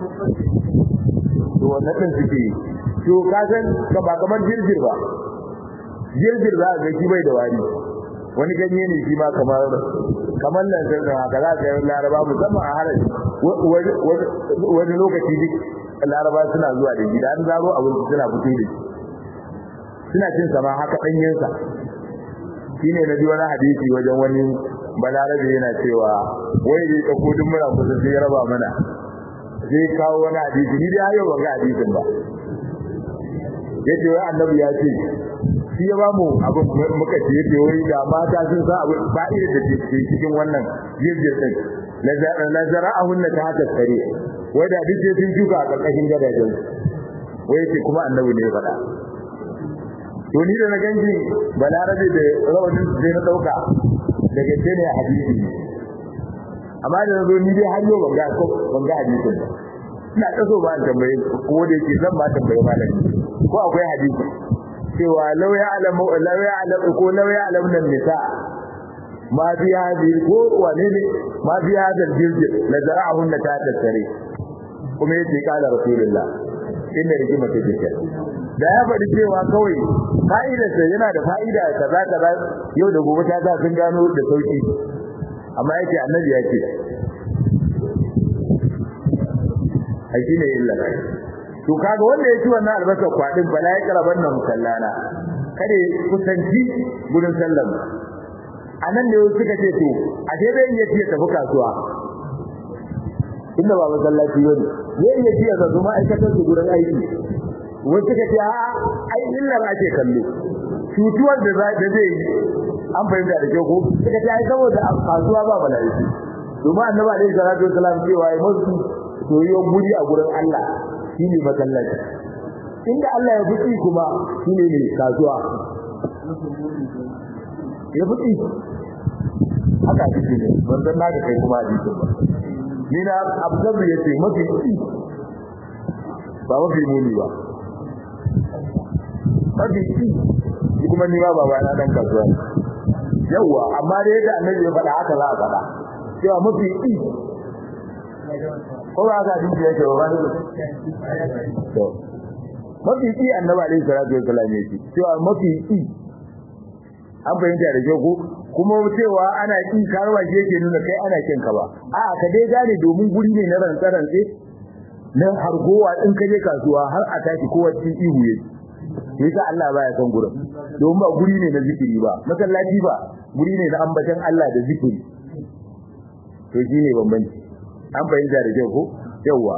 to wannan din suke to ka san ka ba kamar jirgin ba jirgin za ka ga shi bai da wari wani ganye ne shi ma kamar kamar nan sai da haka za ka laraba musamman a haraji wani lokaci duk laraba suna zuwa da gida an zaro abinci suna fito da suna cin sama haka danyen sa shine na ji wani hadisi wajen wani balarabe yana cewa wai ya dauko duk muna kusa sai ya raba mana sai kawo wani hadisi ni dai hayo ban ga hadisin ba yace wai annabi ya ce shi ya bamu abin muka ce yake wai da mata sun sa abin fa'ida da ke cikin wannan jirgin din la zara'ahunna ta haka sare wai da duk sai sun shuka a karkashin gadajen wai ce kuma annabi ne ya faɗa to ni da na ganji balarabe da rawanin sai na dauka daga ce ne hadisi amma da zo ni dai har yau ban ga ko ban ga hadisin ba ina kaso ba tambaye ko da yake zan ba tambaye malami ko akwai hadisi cewa law ya'lamu law ya'lamu ko law ya'lamu nan nisa ma fi hadhihi ko wane ne ma fi hadha al-jild la zara'ahunna ta tattare kuma yace kala rasulullah inda rigima ta ce da ya faɗi cewa kawai fa'idarsa yana da fa'ida kaza kaza yau da gobe ta sa sun gano da sauki amma yake annabi ya ce ai shine illa to kaga wanda ya ci wannan albasar kwadin bala ya karaban nan musallana kada kusanci gurin sallan anan ne suka ce to a dai bai iya tiya tafi kasuwa inda ba masallaci bane zai iya tiya ga zuma aikatar su gurin aiki wai suka ce a ai illar ake kallo cutuwar da zai yi an fahimta da kyau ko suka ce ai saboda a kasuwa ba mala'iki domin annabi alaihi salatu wasalam cewa ai musu soyayyen guri a gurin Allah shine masallaci inda Allah ya fuki kuma shine ne kasuwa ya fuki haka kike ne ban san naka kai kuma hadisin ba ni na abdabu yace mafi ci ba mafi muni ba mafi ci kuma ni ba baba na dan kasuwa yawa amma da yadda annabi ya faɗa haka za a faɗa cewa mafi ci ko ba ka dinki yake ba ne to mafi ci annabi alaihi salatu wasallam yake cewa mafi ci an fahimta da kyau ko kuma cewa ana kin karwa shi yake nuna kai ana kin ka ba a ka dai gane domin guri ne na rantsarantse nan hargowa in ka je kasuwa har a tashi kowa cikin ihu yake yasa Allah baya son gurin domin ba guri ne na zikiri ba masallaci ba guri ne na ambatan Allah da zikiri to shine bambanci an fahimta da kyau ko yawa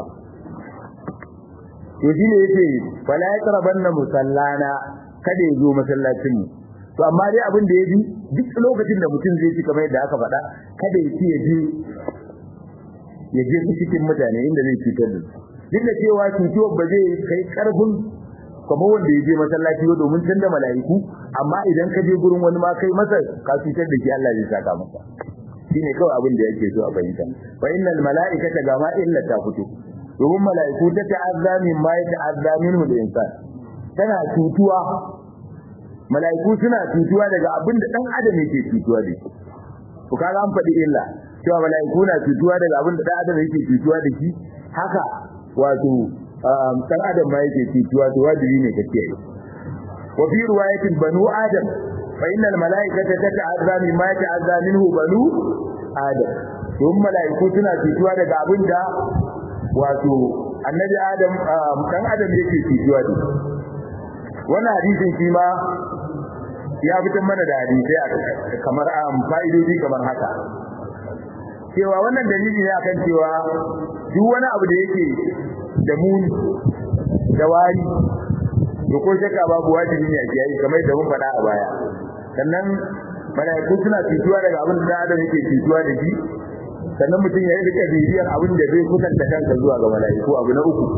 to shine yace fala yaqrabanna musallana kada ya zo masallacin mu to amma dai abin da yaji duk lokacin da mutum zai ci kamar yadda aka faɗa kada ya ci ya je ya je cikin mutane inda zai cutar da su duk da cewa cutuwar ba zai kai karfin kamar wanda ya je masallaci ba domin tunda mala'iku amma idan ka je gurin wani ma kai masa ka cutar da shi Allah zai saka masa shine kawai abin da yake so a fahimta fa innal mala'ikata gama illa ta fito domin mala'iku ta ta'azza min ma ya ta'azza minhu al-insan tana cutuwa mala'iku suna cutuwa daga abin da dan adam yake cutuwa da shi to kaga an faɗi illa cewa mala'iku na cutuwa daga abin da dan adam yake cutuwa da shi haka wato dan adam ma yake cutuwa to wajibi ne ka kiyaye wa fi riwayatin banu adam fa innal mala'ikata tata'azza mimma yata'azza minhu banu adam don mala'iku suna cutuwa daga abin da wato annabi adam dan adam yake cutuwa da wannan hadisin shi ma ya fitar mana da hadisai kamar fa'idodi kamar haka cewa wannan dalili ne akan cewa duk wani abu da yake da muni da wari to ko shakka babu wajibi ne a kiyaye kamar yadda mun faɗa a baya sannan malaiku suna cutuwa daga abin da adam yake cutuwa da shi sannan mutum ya rika bibiyar abin da zai kusanta kansa zuwa ga malaiku abu na uku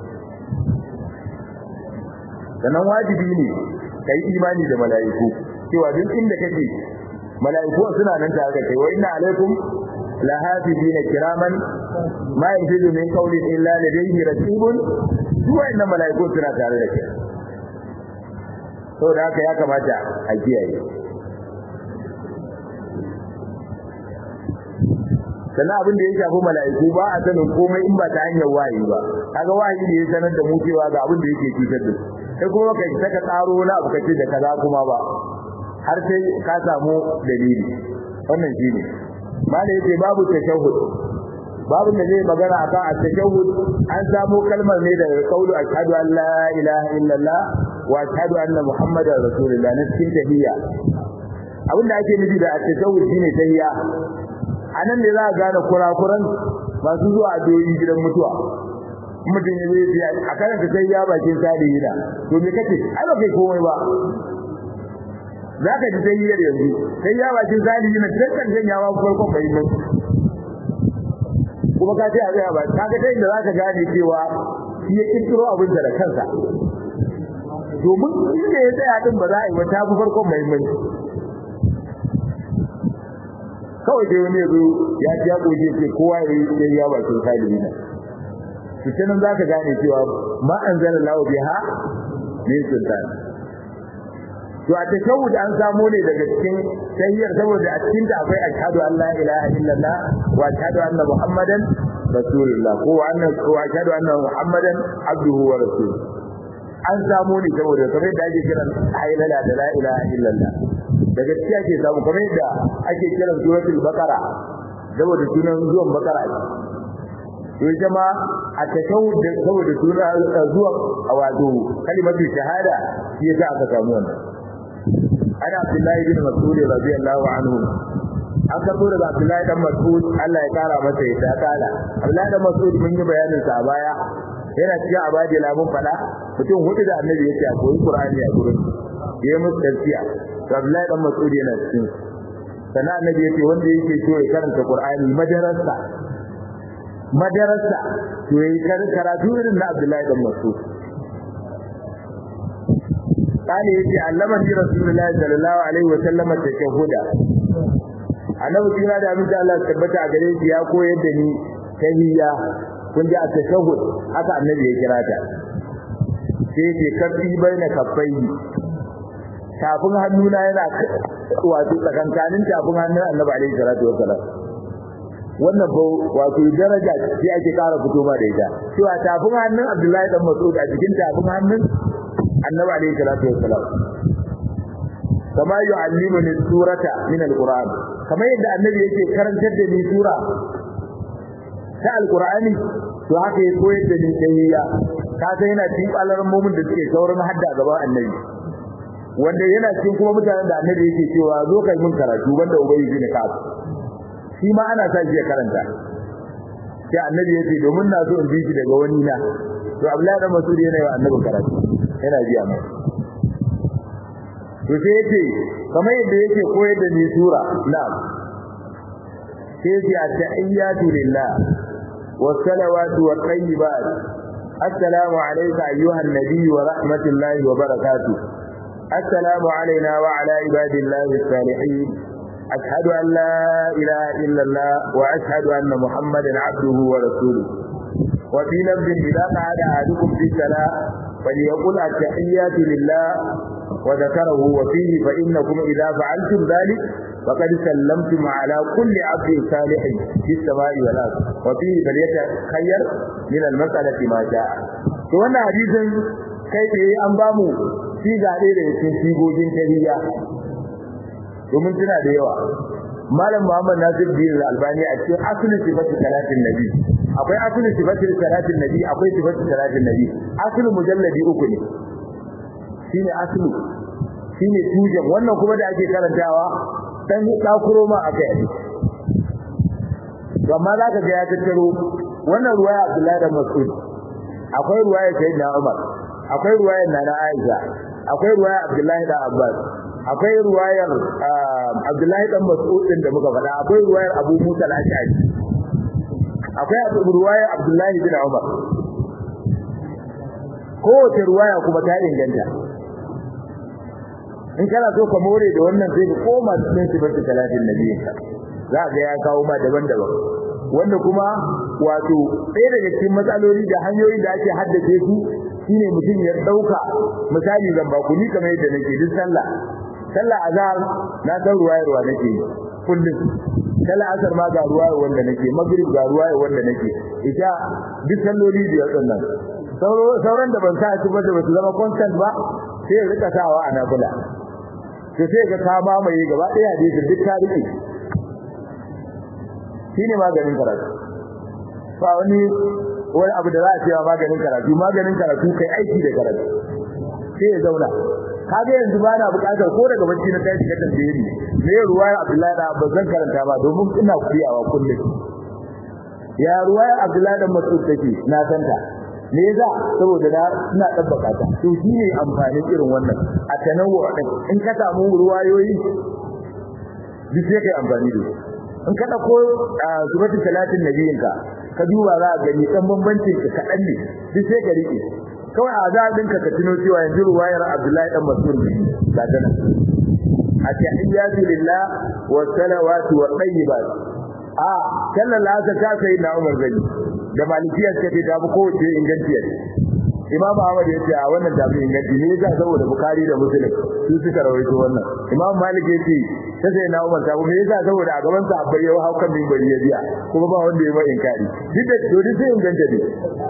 sannan wajibi ne kai imani da malaiku cewa duk inda kake malaiku suna nan tare da kai wa inna alaikum لهافذين كراما ما يجد من قول إلا لديه رسيب سوى إن ملائكو سنة tare da ke so da haka ya kamata a kiyaye sannan abin da ya shafi mala'iku ba a sanin komai in ba ta hanyar wahayi ba kaga wahayi ne ya sanar da mu cewa ga abin da yake cutar da sai kuma kai saka tsaro na abu kace da kaza kuma ba har sai ka samu dalili wannan shine malai yace babu tashahhud babu da zai magana akan at-tashahhud an samu kalmar ne daga kaulu ashhadu an la ilaha illallah wa ashhadu anna muhammadar rasulullah na cikin tahiyya abin da ake nufi da at-tashahhud shine tahiyya anan ne za a gane kurakuran masu zuwa addu'o'i gidan mutuwa mutum ya zai a karanta tahiyya bakin sadiyi da to me kace ai ba kai komai ba za ka ji tahiyyar yanzu sai ya bakin zalimi na dukkan janyawa farkon bai mun kuma ka ce a zai ba ka ga ta inda za ka gane cewa shi ya kirkiro abin da kansa domin inda ya tsaya din ba za a yi wata fi farkon mai mun kawai dai wani yazo ya ji ya goje ce kowa ya yi sai ya bakin zalimi na to kenan za ka gane cewa ma anzalallahu biha min sultan to a tashawud an samu ne daga cikin tahiyyar saboda a cikin ta akwai ashhadu an la ilaha illallah wa ashhadu anna muhammadan rasulullah ko anna ko ashhadu anna muhammadan abduhu wa rasuluhu an samu ne saboda kamar da ake kiran ayyala da la ilaha illallah daga cikin ake samu kamar da ake kiran suratul baqara saboda sunan zuwan baqara to jama a tashawud saboda sunan zuwan wato kalimatu shahada shi yasa aka samu wannan ana Abdullahi bin Mas'ud radiyallahu anhu an karbo daga Abdullahi dan Mas'ud Allah ya kara masa ya kala Abdullahi dan Mas'ud mun yi bayanin sa a baya yana cikin abadi lamun fada mutum hudu da Annabi yake a koyi Qur'ani a gurin yayi musu tafsiya to Abdullahi dan Mas'ud yana cikin sannan Annabi yake wanda yake so ya karanta Qur'ani madarasa madarasa to yayi karatu irin na Abdullahi dan Mas'ud قال يجي علمني رسول الله صلى الله عليه وسلم التشهد annabi kira da abin da Allah tabbata a gare shi ya koyar da ni tahiyya kun ji a tashahhud haka annabi ya kira ta sai ce kafi baina kaffai tafin hannuna yana wato tsakankanin tafin hannun annabi alaihi salatu wasalam wannan ba wato daraja ce ake kara fito ma da ita cewa tafin hannun Abdullahi dan Mas'ud a cikin tafin hannun annabi alayhi salatu wassalam kama yu'allimuni surata min alquran kama yadda annabi yake karantar da ni sura ta alqurani to haka ya koyar da ni tahiyya ka san yana cikin alamomin da suke saurin hadda gaban annabi wanda yana cikin kuma mutanen da annabi yake cewa zo kai mun karatu banda ubayi bin ka'ab shi ma ana sa shi ya karanta sai annabi yace domin na so in ji shi daga wani na to Abdullahi dan Mas'ud yana yi annabi karatu yana biya mai to sai yace kamar yadda yake koyar da ni sura na'am sai yace at-tahiyyatu lillah was-salawatu wat-tayyibat assalamu alayka ayyuhan nabiy wa rahmatullahi wa barakatuh السلام علينا وعلى عباد الله الصالحين أشهد أن لا إله إلا الله وأشهد أن محمدا عبده ورسوله وفي لفظ إذا قعد أحدكم في الصلاة فليقل التحيات لله وذكره وفيه فإنكم إذا فعلتم ذلك فقد سلمتم على كل عبد صالح في السماء والأرض وفيه فليتخير من المسألة ما شاء وأن حديث كيف أنبامه shi zaɓe da cikin sigogin tariya domin tana da yawa malam muhammad nasir bin albani a cikin asli sifatu salatin nabi akwai asli sifatu salatin nabi akwai sifatu salatin nabi asli mujalladi uku ne shine asli shine tujan wannan kuma da ake karantawa dan dakuro ma akai ne to amma zaka ga ya tattaro wannan ruwaya abdullahi da mas'ud akwai ruwaya sayyidina umar akwai ruwayar nana aisha akwai ruwayar abdullahi da abbas akwai ruwayar abdullahi dan mas'ud din da muka faɗa akwai ruwayar abu musa al-ash'ari akwai ruwayar abdullahi bin umar kowace ruwaya kuma ta inganta in kana so ka more da wannan sai ka koma cikin sifatu talatin nabiyinka za ga ya kawo ma daban-daban wanda kuma wato ɗaya daga cikin matsaloli da hanyoyi da ake haddace su shine mutum ya dauka misali zan ba ku ni kamar yadda nake duk sallah sallah azhar na san ruwayarwa nake kullum sallah asar ma ga ruwayar wanda nake maghrib ga ruwayar wanda nake ita duk salloli biyar sannan sauran da ban sa su ba da su zama constant ba sai ya rika sawa a nafila to sai ga ka mamaye gaba ɗaya hadisin duk ta rike shine maganin karatu ba wani wani abu da za a ce maganin karatu maganin karatu kai aiki da karatu sai ya zauna kaga yanzu ba na bukatar ko daga bacci na tashi ka tambaye ni me ruwaya Abdullahi da Abbas zan karanta ba domin ina kuriyawa kullum ya ruwaya Abdullahi da Mas'ud take na santa me yasa saboda na ina tabbata ta to shine amfanin irin wannan a tanawwu din in ka samu ruwayoyi duk sai kai amfani da in ka dauko subatu salatin nabiyinka ka duba za ka gani dan bambancin ka kadan ne duk sai ka rike kawai azabin ka ka tuno cewa yanzu ruwayar Abdullahi dan Mas'ud ne ga dana atahiyatu lillah wa salawatu wa tayyibat a sallallahu ta ta sai na Umar gani da malikiyar ta ce ta bi kowace ingantiyar Imam Ahmad ya ce a wannan tafi inganci ne yasa saboda Bukhari da Muslim su suka rawaito wannan Imam Malik ya ce ta sai na Umar ta me yasa saboda a gaban sa abai yau haukan bin bari ya biya kuma ba wanda ya ba inkari duk da dole sai inganta ne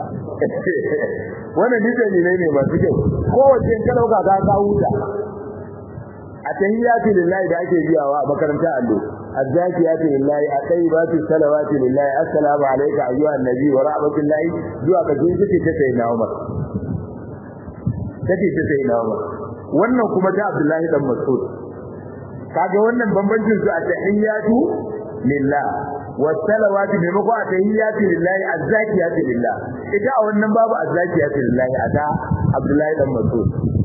wannan duk dalilai ne masu kyau kowace in ka dauka ka ka huta a tahiyyatu lillahi da ake biyawa a makarantar allo الزاكيات لله الطيبات الصلوات لله السلام عليك ايها النبي ورحمه الله zuwa ka jin take ta sai na Umar take ta sai na Umar wannan kuma ta Abdullahi dan Mas'ud kaga wannan bambancin su a tahiyyatu lillah wasalawatu maimako a tahiyyatu lillahi azzakiyatu lillah ita a wannan babu azzakiyatu lillahi a ta Abdullahi dan Mas'ud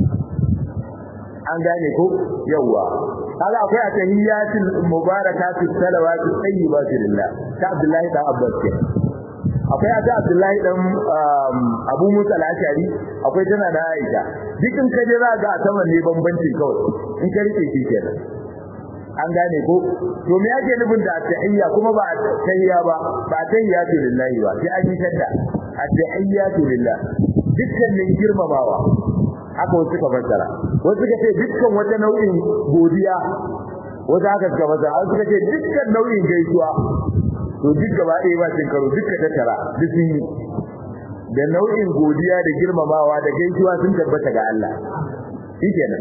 an gane ko yawa kaga akwai a tahiyyatul mubarakatu salawatu tayyibatu lillah ta Abdullahi dan Abbas ke akwai a ta Abdullahi dan Abu Musa al-Ashari akwai tana da Aisha dukkan kaje za ga ta wanne bambancin kawai in ka rike shi kenan an gane ko to me yake nufin da tahiyya kuma ba tahiyya ba ba tahiyyatu lillahi ba sai an yi shadda at-tahiyyatu lillah dukkanin girmamawa haka wasu suka fassara wasu suka ce dukkan wata nau'in godiya wasu haka suka fassara wasu suka ce dukkan nau'in gaisuwa to duk gaba ɗaya ba cin karo dukkan tattara duk sun yi da nau'in godiya da girmamawa da gaisuwa sun tabbata ga Allah shi kenan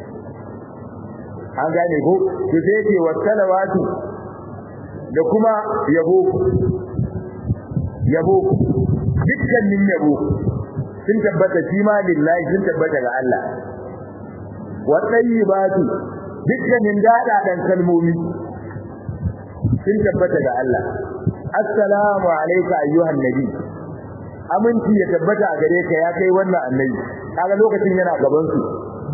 an gane ko to sai ce wa salawatu da kuma yabo yabo dukkanin yabo sun tabbata shi ma lillahi sun tabbata ga Allah wa tayyibatu dukkanin dadadan kalmomi sun tabbata ga Allah assalamu alayka ayyuhan nabi aminci ya tabbata a gare ka ya kai wannan annabi kaga lokacin yana gaban su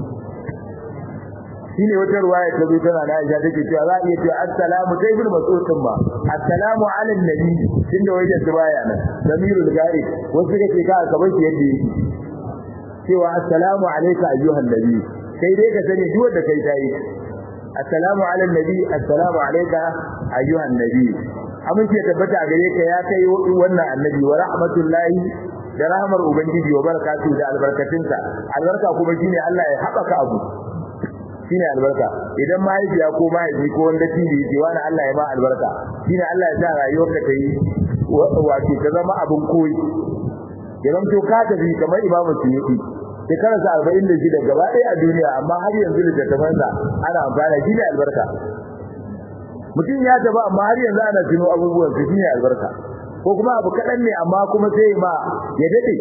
shine wata ruwaya ta zo tana da Aisha take cewa za a iya cewa assalamu sai ibn mas'ud din ba assalamu ala nabi tunda wajen su baya nan damirul gari wasu kake ka ka bar shi yadda yake cewa assalamu alayka ayyuhan nabi sai dai ka sani duk wanda kai tayi assalamu ala nabi assalamu alayka ayyuhan nabi amince tabbata a gare ka ya kai wannan annabi wa rahmatullahi da rahmar ubangiji wa barakatuhu da albarkatunsa albarka kuma shine Allah ya haɓaka abu shine albarka idan mahaifiya ko mahaifi ko wanda tibi ce wani Allah ya ba albarka shine Allah ya sa rayuwarka ta yi wato ta zama abin koyi ya zamto ka tafi kamar imamu suyuti shekararsa arba'in da shida gaba ɗaya a duniya amma har yanzu littattafansa ana amfana shi ne albarka mutum ya tafi amma har yanzu ana tuno abubuwan su shine albarka ko kuma abu kaɗan ne amma kuma sai ma ya daɗe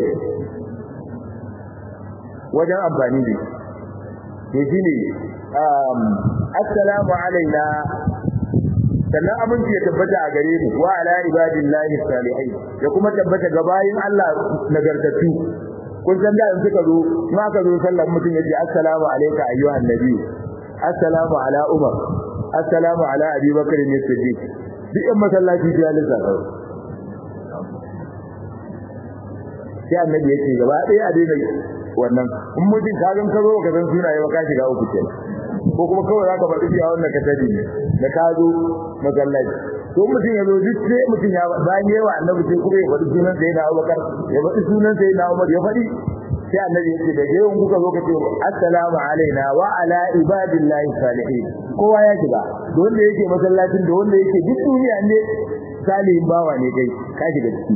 wajen amfani da shi to shine assalamu alaina sannan aminci ya tabbata a gare mu wa ala ibadillahi salihin ya kuma tabbata ga bayin Allah nagartattu kun san da in suka zo ma ka zo sallar mutum yace assalamu alayka ayyuhan nabi assalamu ala umar assalamu ala abi bakr ne siddiq duk in masallaci ya lissafa sai annabi yace gaba ɗaya a daina wannan in mutum ka gan ka zo ka san sunaye ba ka shiga uku kenan ko kuma kawai zaka faɗi cewa wannan ka sani ne da ka zo masallaci to mutum ya zo duk sai mutum ya bayan yawa annabi sai kuma ya faɗi sunan sai na Abubakar ya faɗi sunan sai na Umar ya faɗi sai annabi yace da yawan kuka zo ka ce assalamu alaina wa ala ibadillahi salihin kowa ya shiga da wanda yake masallacin da wanda yake duk duniya ne salihin bawa ne kai ka shiga ciki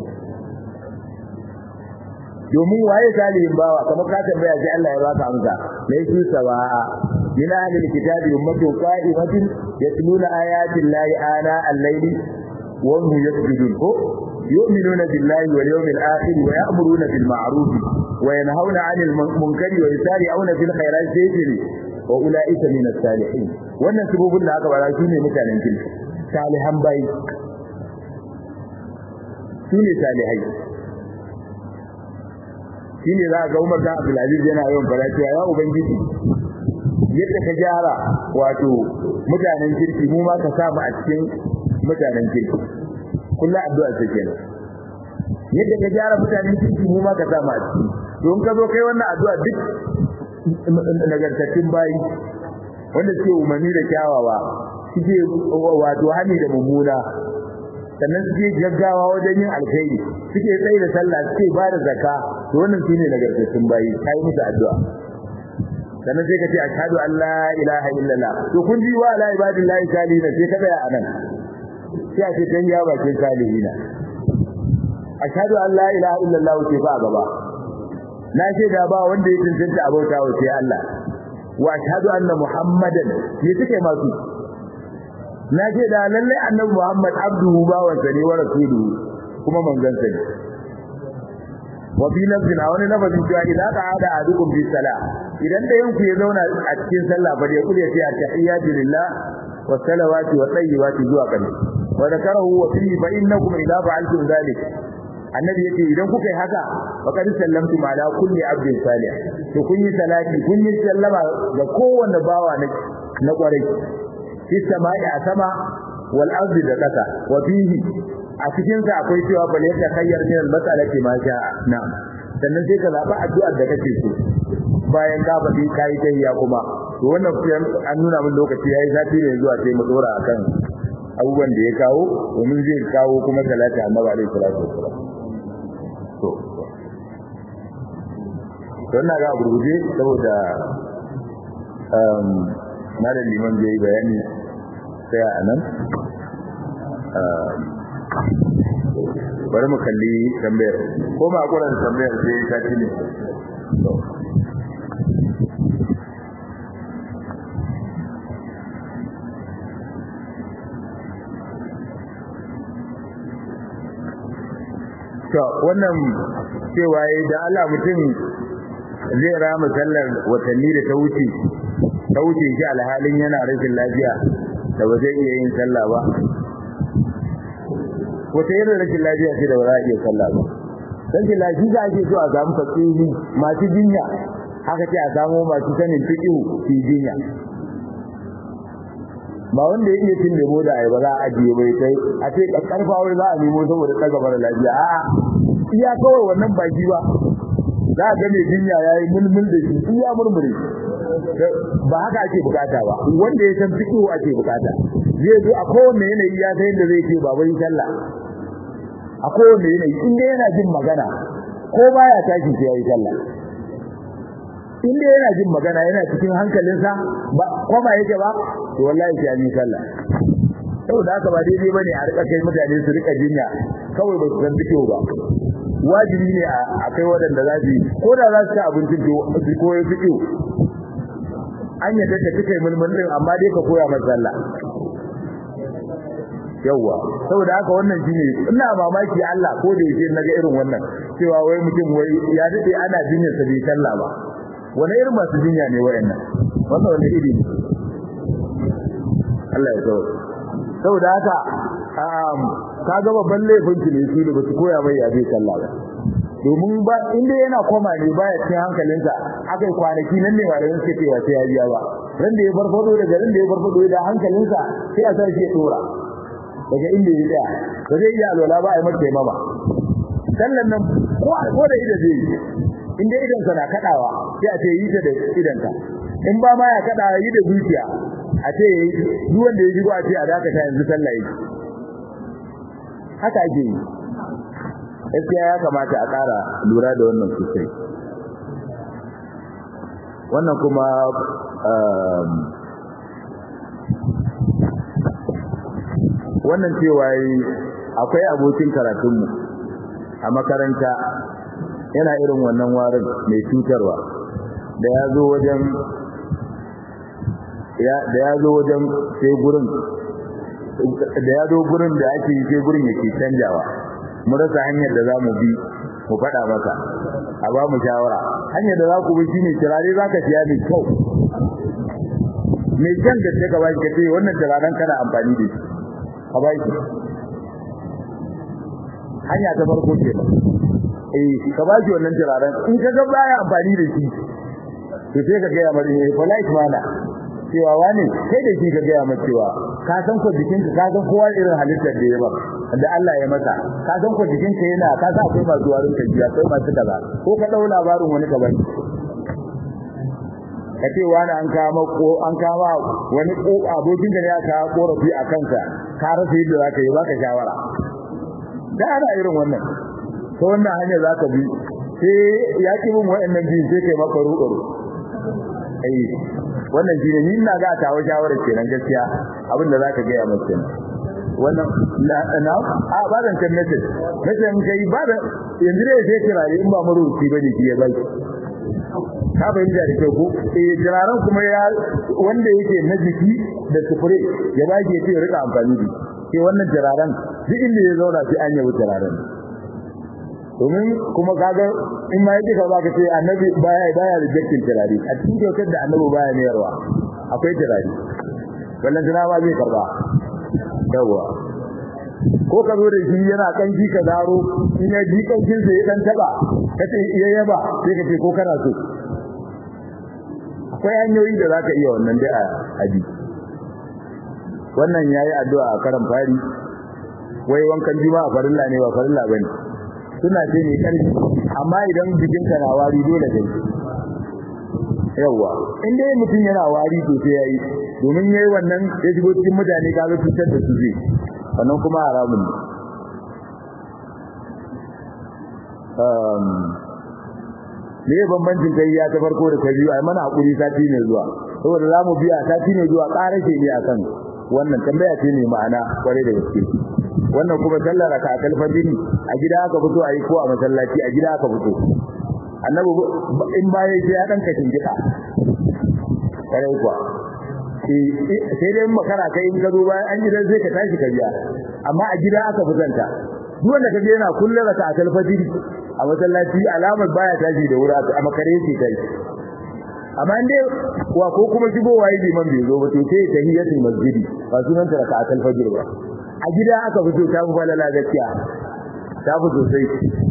domin waye salihin bawa kamar ka tambaya sai Allah ya baka amsa laysu sawa'a min ahli alkitabi ummatun qa'imatun yatluna ayati llahi ana al-layli wa hum yasjudun ko yu'minuna billahi wal yawmil akhir wa ya'muruna bil ma'ruf wa yanhauna 'anil munkari wa yusari'una fil khairat sayyidi wa ulaika min as-salihin wannan sabobin da aka bara su ne mutanen kirki salihan bai su ne salihai shine za ga Umar bin Abdul Aziz yana yawan fara cewa ya ubangiji yadda ka gyara wato mutanen kirki mu ma ka sa mu a cikin mutanen kirki kullu addu'a ce kenan yadda ka gyara mutanen kirki mu ma ka sa mu a ciki don ka zo kai wannan addu'a duk nagartattun bayi wanda suke umarni da kyawawa suke wato hani da mummuna sannan suke gaggawa wajen yin alkhairi suke tsaye da sallah suke ba da zakka to wannan shine nagartattun bayi kai musu addu'a sannan sai ka ce ashhadu an la ilaha illallah to kun ji wa la ibadillahi salihina sai ka tsaya anan sai a ce dan ya bakin salihina ashhadu an la ilaha illallah ce fa gaba na ce da ba wanda ya tantance abota wa sai Allah wa ashhadu anna muhammadan ne suke masu na ce da lalle annabi Muhammad abduhu bawansa ne wa rasuluhu kuma manzon sa ne wa bi nafsin a wani lafazin cewa idan ka hada adukum bi sala idan da yanku ya zauna a cikin sallah fa da kula ce tahiyatu lillah wa salawati wa tayyibati zuwa kan wa zakarahu wa fi fa innakum idza fa'altum dhalik annabi yace idan kuka yi haka faqad sallamtum ala kulli abdin salih to kun yi salati kun yi sallama ga kowanne bawa na kwarai fi sama'i a sama wal ardi da kasa wa fihi a cikin sa akwai cewa bal yata khayyar min al mas'alati ma sha'a na'am sannan sai ka zaba addu'ar da kake so bayan ka faɗi kai tayya kuma to wannan an nuna min lokaci yayi zafi ne zuwa sai mu dora akan abubuwan da ya kawo domin zai kawo kuma salati annabi alaihi salatu wassalam to to ina ga gurguje saboda um malam liman zai bayani sai a nan bari mu kalli tambayar ko ma kuran tambayar sai ta ci ne to wannan cewa da Allah mutum zai rama sallar watanni da ta wuce ta wuce shi alhalin yana rashin lafiya da ba zai iya yin sallah ba wata irin rashin lafiya ce da ba za a iya sallah ba rashin lafiya ake so a samu fasiri masu jinya haka ce a samu masu sanin fiƙihu su jinya ba wanda ya iya cin lemo da ai ba za a ajiye bai kai a ce karfa wai za a nemo saboda ɗaga mara lafiya a'a iya kawai wannan baki ba za a ga mai jinya ya yi mulmul da shi iya murmure ba haka ake bukata ba wanda ya san fiƙihu ake bukata zai zo a kowanne yanayi ya san yadda zai ce ba bai sallah a kowane yanayi in dai yana jin magana ko baya tashi sai yayi sallah in dai yana jin magana yana cikin hankalinsa ba koma yake ba to wallahi sai yayi sallah saboda haka ba daidai bane a rika kai mutane su rika jinya kawai ba su san fito ba wajibi ne a kai waɗanda za su ko da za su ci abincin to su koyi fito an yadda ta kai mulmul din amma dai ka koya masa sallah yawwa saboda haka wannan shine ina mamaki Allah ko da yake naga irin wannan cewa wai mutum wai ya dade ana jinya sa bai sallah ba wani irin masu jinya ne wayannan wannan wani iri Allah ya so saboda haka um kaga babban laifin ki ne su da basu koya mai ya bai sallah ba domin ba inda yana koma ne baya cikin hankalinsa akai kwanaki nan ne malamin suke cewa sai ya biya ba ran da ya farfado daga ran da ya farfado da hankalinsa sai a sa shi ya dora daga inda ya tsaya ba zai iya alwala ba a yi mata mama sallan nan ko da idan zai yi inda idan sa na kadawa sai a ce yi ta da idan ka in ba ma ya kada yi da zuciya a ce duk wanda ya shigo a ce a dakata yanzu sallah yake haka ake yi gaskiya ya kamata a ƙara lura da wannan sosai wannan kuma wannan cewa akwai abokin karatunmu a makaranta yana irin wannan warin mai cutarwa da ya zo wajen da ya zo wajen sai gurin da ya zo gurin da ake yi sai gurin yake canjawa mu rasa hanyar da za mu bi mu faɗa masa a ba mu shawara hanyar da za ku bi shine turare za ka siya mai kyau mai kyan da ta gaba ka ce wannan turaren kana amfani da shi ka ba shi hanya ta farko ce ba eh ka ba shi wannan turaren in ka ga baya amfani da shi to sai ka gaya mari eh polite mana cewa wani kai da shi ka gaya masa cewa ka san ko jikinka ka san kowa irin halittar da ya ba da Allah ya masa ka san ko jikinka yana ka san akwai masu warin ka jiya akwai masu kaza ko ka dau labarin wani ka bani ka ce wani an kama ko an kama wani abokin da ya ka korafi a kanka ka rasa yadda zaka yi baka shawara da ana irin wannan to wannan hanya zaka bi sai ya ki bin wayannan biyu sai kai maka ruɗo ai wannan shine ni ina ga tawo shawara kenan gaskiya abin da zaka ga ya masa wannan na na a ba dan kan message message mun kai ba da yanzu dai sai kirare in ba maruci bane ki ya bai ka bayyana da kyau ko eh jiraran kuma ya wanda yake na jiki da sufure ya ba ke ce rika amfani da sai wannan jiraran duk inda ya zauna sai an yawo jiraran domin kuma kaga in ma yake ka zaka ce annabi baya baya rejectin jirari a cikin kyautar da annabi baya mayarwa akwai jirari wallan jira ma zai karba yawa ko ka zo da shi yana kanki ka zaro in ya ji kankin sai ya dan taba kace iya yaba sai ka ce ko kana so akwai hanyoyi da zaka iya wannan dai a abi wannan yayi addu'a a karan fari wai wankan juma'a farilla ne ba farilla bane suna ce ne karfi amma idan jikinka na wari dole kai yawa in dai mutum yana wari to sai yayi domin yayi wannan ya shigo cikin mutane ka ga cutar da su zai wannan kuma haramun ne um me bambancin kai ya ta farko da ta biyu ai mana hakuri sati ne zuwa saboda zamu biya sati ne zuwa ƙarashe ne akan wannan tambaya ce ne ma'ana kware da gaske wannan kuma sallar raka a kalfajiri a gida aka fito ayi ko a masallaci a gida aka fito annabi in ba yayi sai ya dan kashin gida kare kuwa sai dai makara kai in ka zo bayan an gidan sai ka tashi ka biya amma a gida aka fitanta duk wanda kaje yana kullum raka atal fajiri a masallaci alamar baya tashi da wuri a makare yake kai amma inde wa ko kuma shigowa yi liman bai zo ba to sai tahiyatul masjidi ba sunan ta raka atal fajiri ba a gida aka fito ta fi falala gaskiya ta fi sosai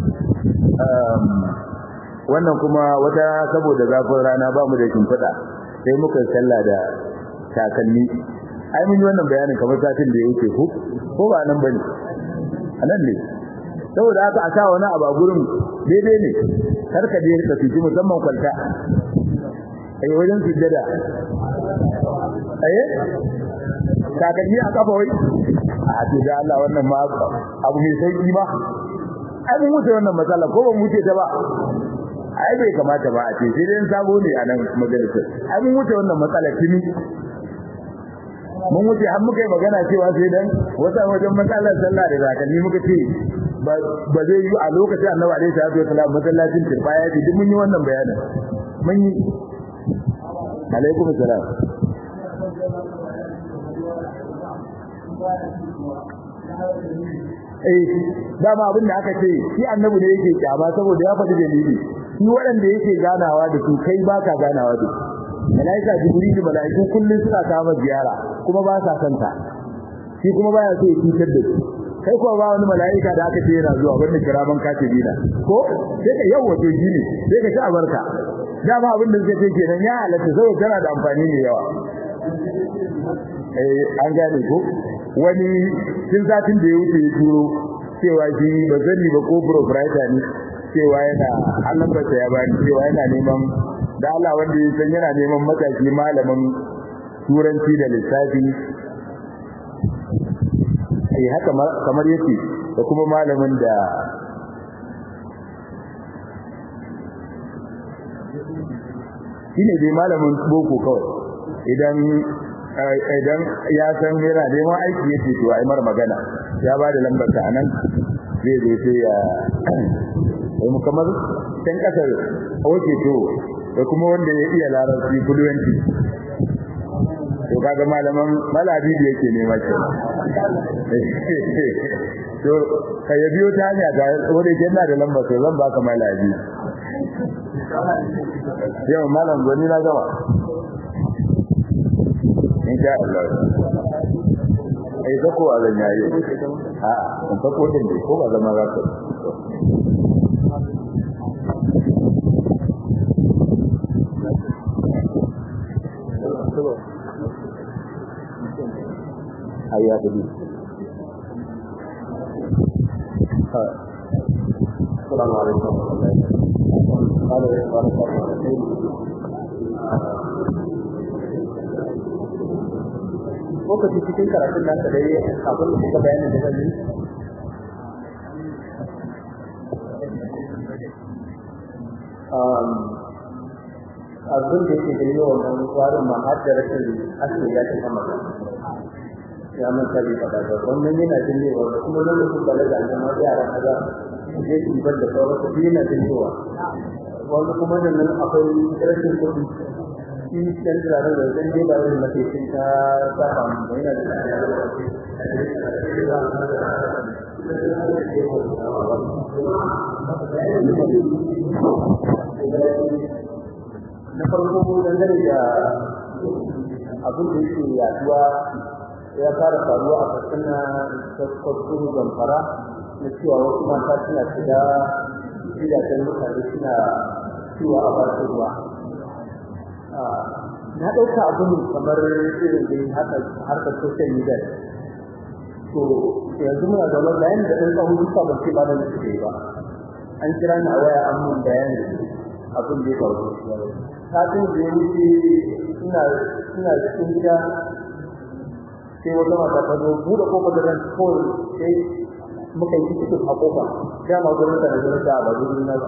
wannan kuma wata saboda zafin rana ba mu da shimfiɗa sai muka sallah da takalmi ai mun yi wannan bayanin kamar satin da yake ko ko ba nan bane anan ne saboda haka a sa wani abu a gurin daidai ne kar ka je ka fiji musamman kwalta ai wajen sujjada eh takalmi a kafa wai a to da Allah wannan ma abu mai sauki ba ai mun wuce wannan matsala ko ba mu wuce ta ba ai bai kamata ba a ce sai dai sabo ne a nan majalisar ai mun wuce wannan matsala tuni mun wuce har muka yi magana cewa sai dan wata wajen matsalar sallah da zakalli muka ce ba zai yi a lokacin annabi alaihi salatu wasallam masallacin turbaya ce duk mun yi wannan bayanin mun yi alaikum salam eh dama abin da aka ce shi annabi ne yake kyama saboda ya faɗi dalili shi waɗanda yake ganawa da su kai baka ganawa da su malaika jibril malaiku kullun suna kama ziyara kuma ba sa santa shi kuma baya so ya cutar da su kai ko ba wani malaika da aka ce yana zuwa wanda kiraman katibina ko sai ka yawa to shi ne sai ka ci abarka dama abin da suka ce kenan ya halatta saboda tana da amfani ne yawa eh an gane ko wani tun satin da ya wuce ya turo cewa shi ba zani ba ko proprietor ne cewa yana Allah ba ya bani cewa yana neman da Allah wanda ya san yana neman mataki malamin turanci da lissafi eh haka kamar yake da kuma malamin da shine dai malamin boko kawai idan idan ya san yana neman aiki yake to ai mar magana ya ba da lambar ta anan zai zo sai ya mu kamar can kasar oke to da kuma wanda ya iya larabci fluency to kaga malaman malabi da yake nema ke to kai ya biyo ta hanya ga wanda yake na da lambar to zan baka malabi yau malam goni na gama insha Allah ai zako a zan yayi a kun fa ko din ko ba zama za ka ayya kudi السلام عليكم ورحمة الله قال قال lokaci cikin karatun nasa da ya abin da suka bayanin da zan yi abin da yake da yawan wani tsarin ma har da rashin asiri ya ta sama ya manta bai faɗa ba wannan yana jin yawa da kuma lokacin da daga aljama yara kaza je su bar da sauran su yana jin yawa wanda kuma da nan akwai rashin kuɗi shi dan tsare da dan dai ba wani mace sun ta ta ba mu yana da na farko dangane da abin da yake yaduwa ya fara faruwa a katsina ta kwakwaro zamfara na cewa wasu mata suna shiga gidajen mutane suna cewa a ba su ruwa na ɗauka abin kamar irin da haka harkar social media to yanzu muna zaune bayan da ɗan tsawon duka ban ce ba da nufi ba an kira ni a waya an mun bayani abin da ya faru satin da ya wuce ina ina cikin gida sai wata mata ta zo buɗe kofar da ran kawai sai muka yi cikin a kofa dama gurin ta da gurin ta ba gurin na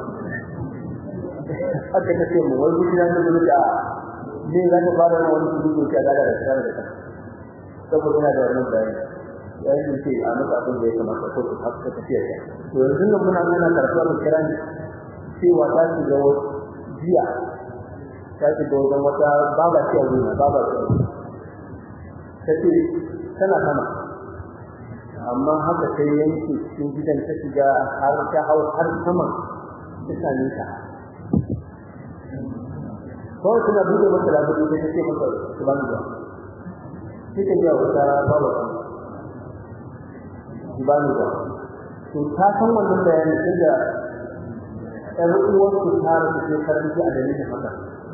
aka ta ce mu wai gurin na gurin ta ne za ka fara wani gudu ta da da tsara da saboda ina da wannan bayani yayin ce a maka abin da ya kamata ko ta haka tafiya ya to yanzu nan muna nuna karatuwa mu kira ni cewa ta ci ga jiya ta ci ga wajen wata baba ce a duniya baba ce ta ce tana sama amma haka sai yanke cikin gidan ta shiga har ta hau har sama ta same ta kawai suna buɗe masa labari da ta ce masa su ba ni ba sai ta biya wata babu su ba ni ba to ta san wannan bayanin tunda ɗan uwar su ta rasu sai karanci a dalilin haka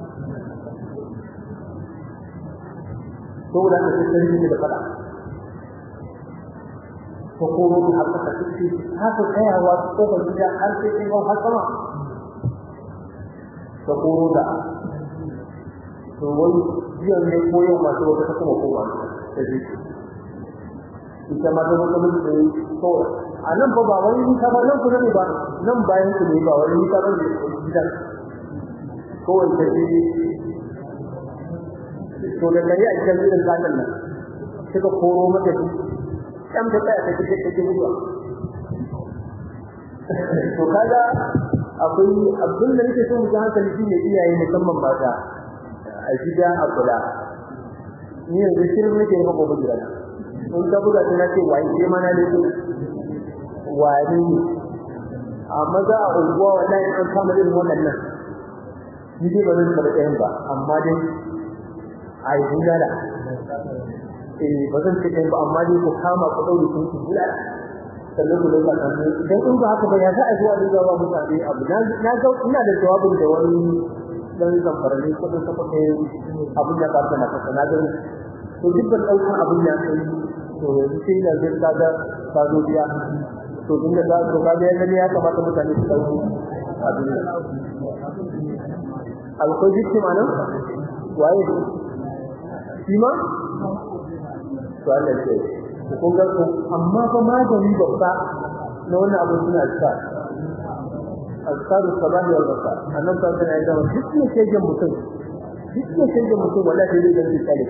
saboda haka sai karanci da faɗa ta koro da haka ta ce haka tsayawa ko ba gida har sai kin hau har sama ta koro da to wani jiyan ne ko yau masu wata ta kuma koma ta je ita ma ta zama mutu da to a nan fa ba wani nisa ba nan kuma ne ba nan bayan ku ne ba wani nisa ba ne gidan kowai ta je to da gari a cikin gidan zanen nan suka koro mata shi kan da tsaya ta kike take zuwa to kaga akwai abin da nake so mu ji hankali shine iyaye musamman mata a gida a kula ni yanzu shirin nake yi maka bugira in ka buga ta nace wai sai ma na da su wani amma za a unguwa wallahi an kama irin waɗannan ni dai ba zan taɓa ɗayan ba amma dai a yi bulala eh ba zan ce ɗayan ba amma dai ku kama ku ɗaure sun ku bulala sannan ku dauka kanku idan in ba haka ba ya za a zuwa da zuwa mutane abu na ga ina da jawabin da wani dan zamfarani ko dan saka kai abin da ba ta na kasa na gani to duk ban dauka abin da kai to yanzu sai da zai kaga ka zo biya to din da to kaga ya gani ya kamata mutane su dauki abin da alkoi duk manan waye shi ma to Allah ya kun ga amma fa magani babba na wannan abin suna sa azkaru sabah wal masa annan ta kana da duk ne shege mutum duk ne shege mutum wallahi dai da tsare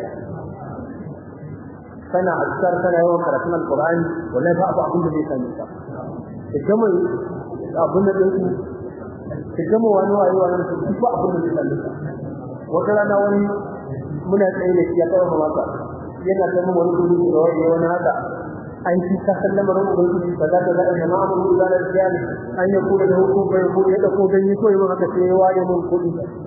kana azkar kana yawan karatun alqur'ani wallahi ba abu abin da zai sani ka kuma abin da yake ki gama wani wayo wannan duk ba abin da zai sani ka wata rana wani muna tsaye da shi ya kawo maka yana da mun wani gudu da wani wani haka an ci ta sallama ran ubangiji kaza kaza da jama'a mun da rijali an ya kula da hukum bai ko ya dauko ganye ko yayin haka sai ya ware mun kudi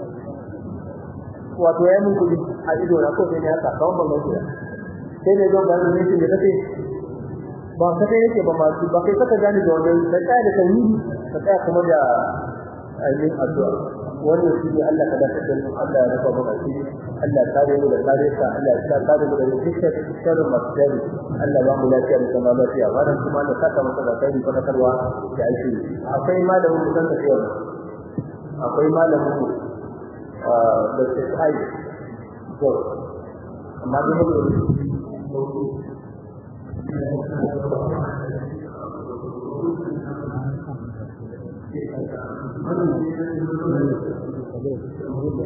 wato ya mun kudi a ido na ko sai ne haka kawai ban gaskiya sai ne don ganin yake da kace ba ka kai yake ba ma ba kai saka gani da wannan sai kai da tauhidi ka tsaya kuma da ainihin addu'a wannan shi ne Allah ka dace da Allah ya rufa maka shi Allah ya kare mu da kare ka Allah ya kare mu da dukkan sharrin masdari Allah ba mu lafiya da kuma lafiya wannan kuma da saka maka da kai ko karwa da aiki akwai malamin mu san tafiya akwai malamin mu da sai to amma da mu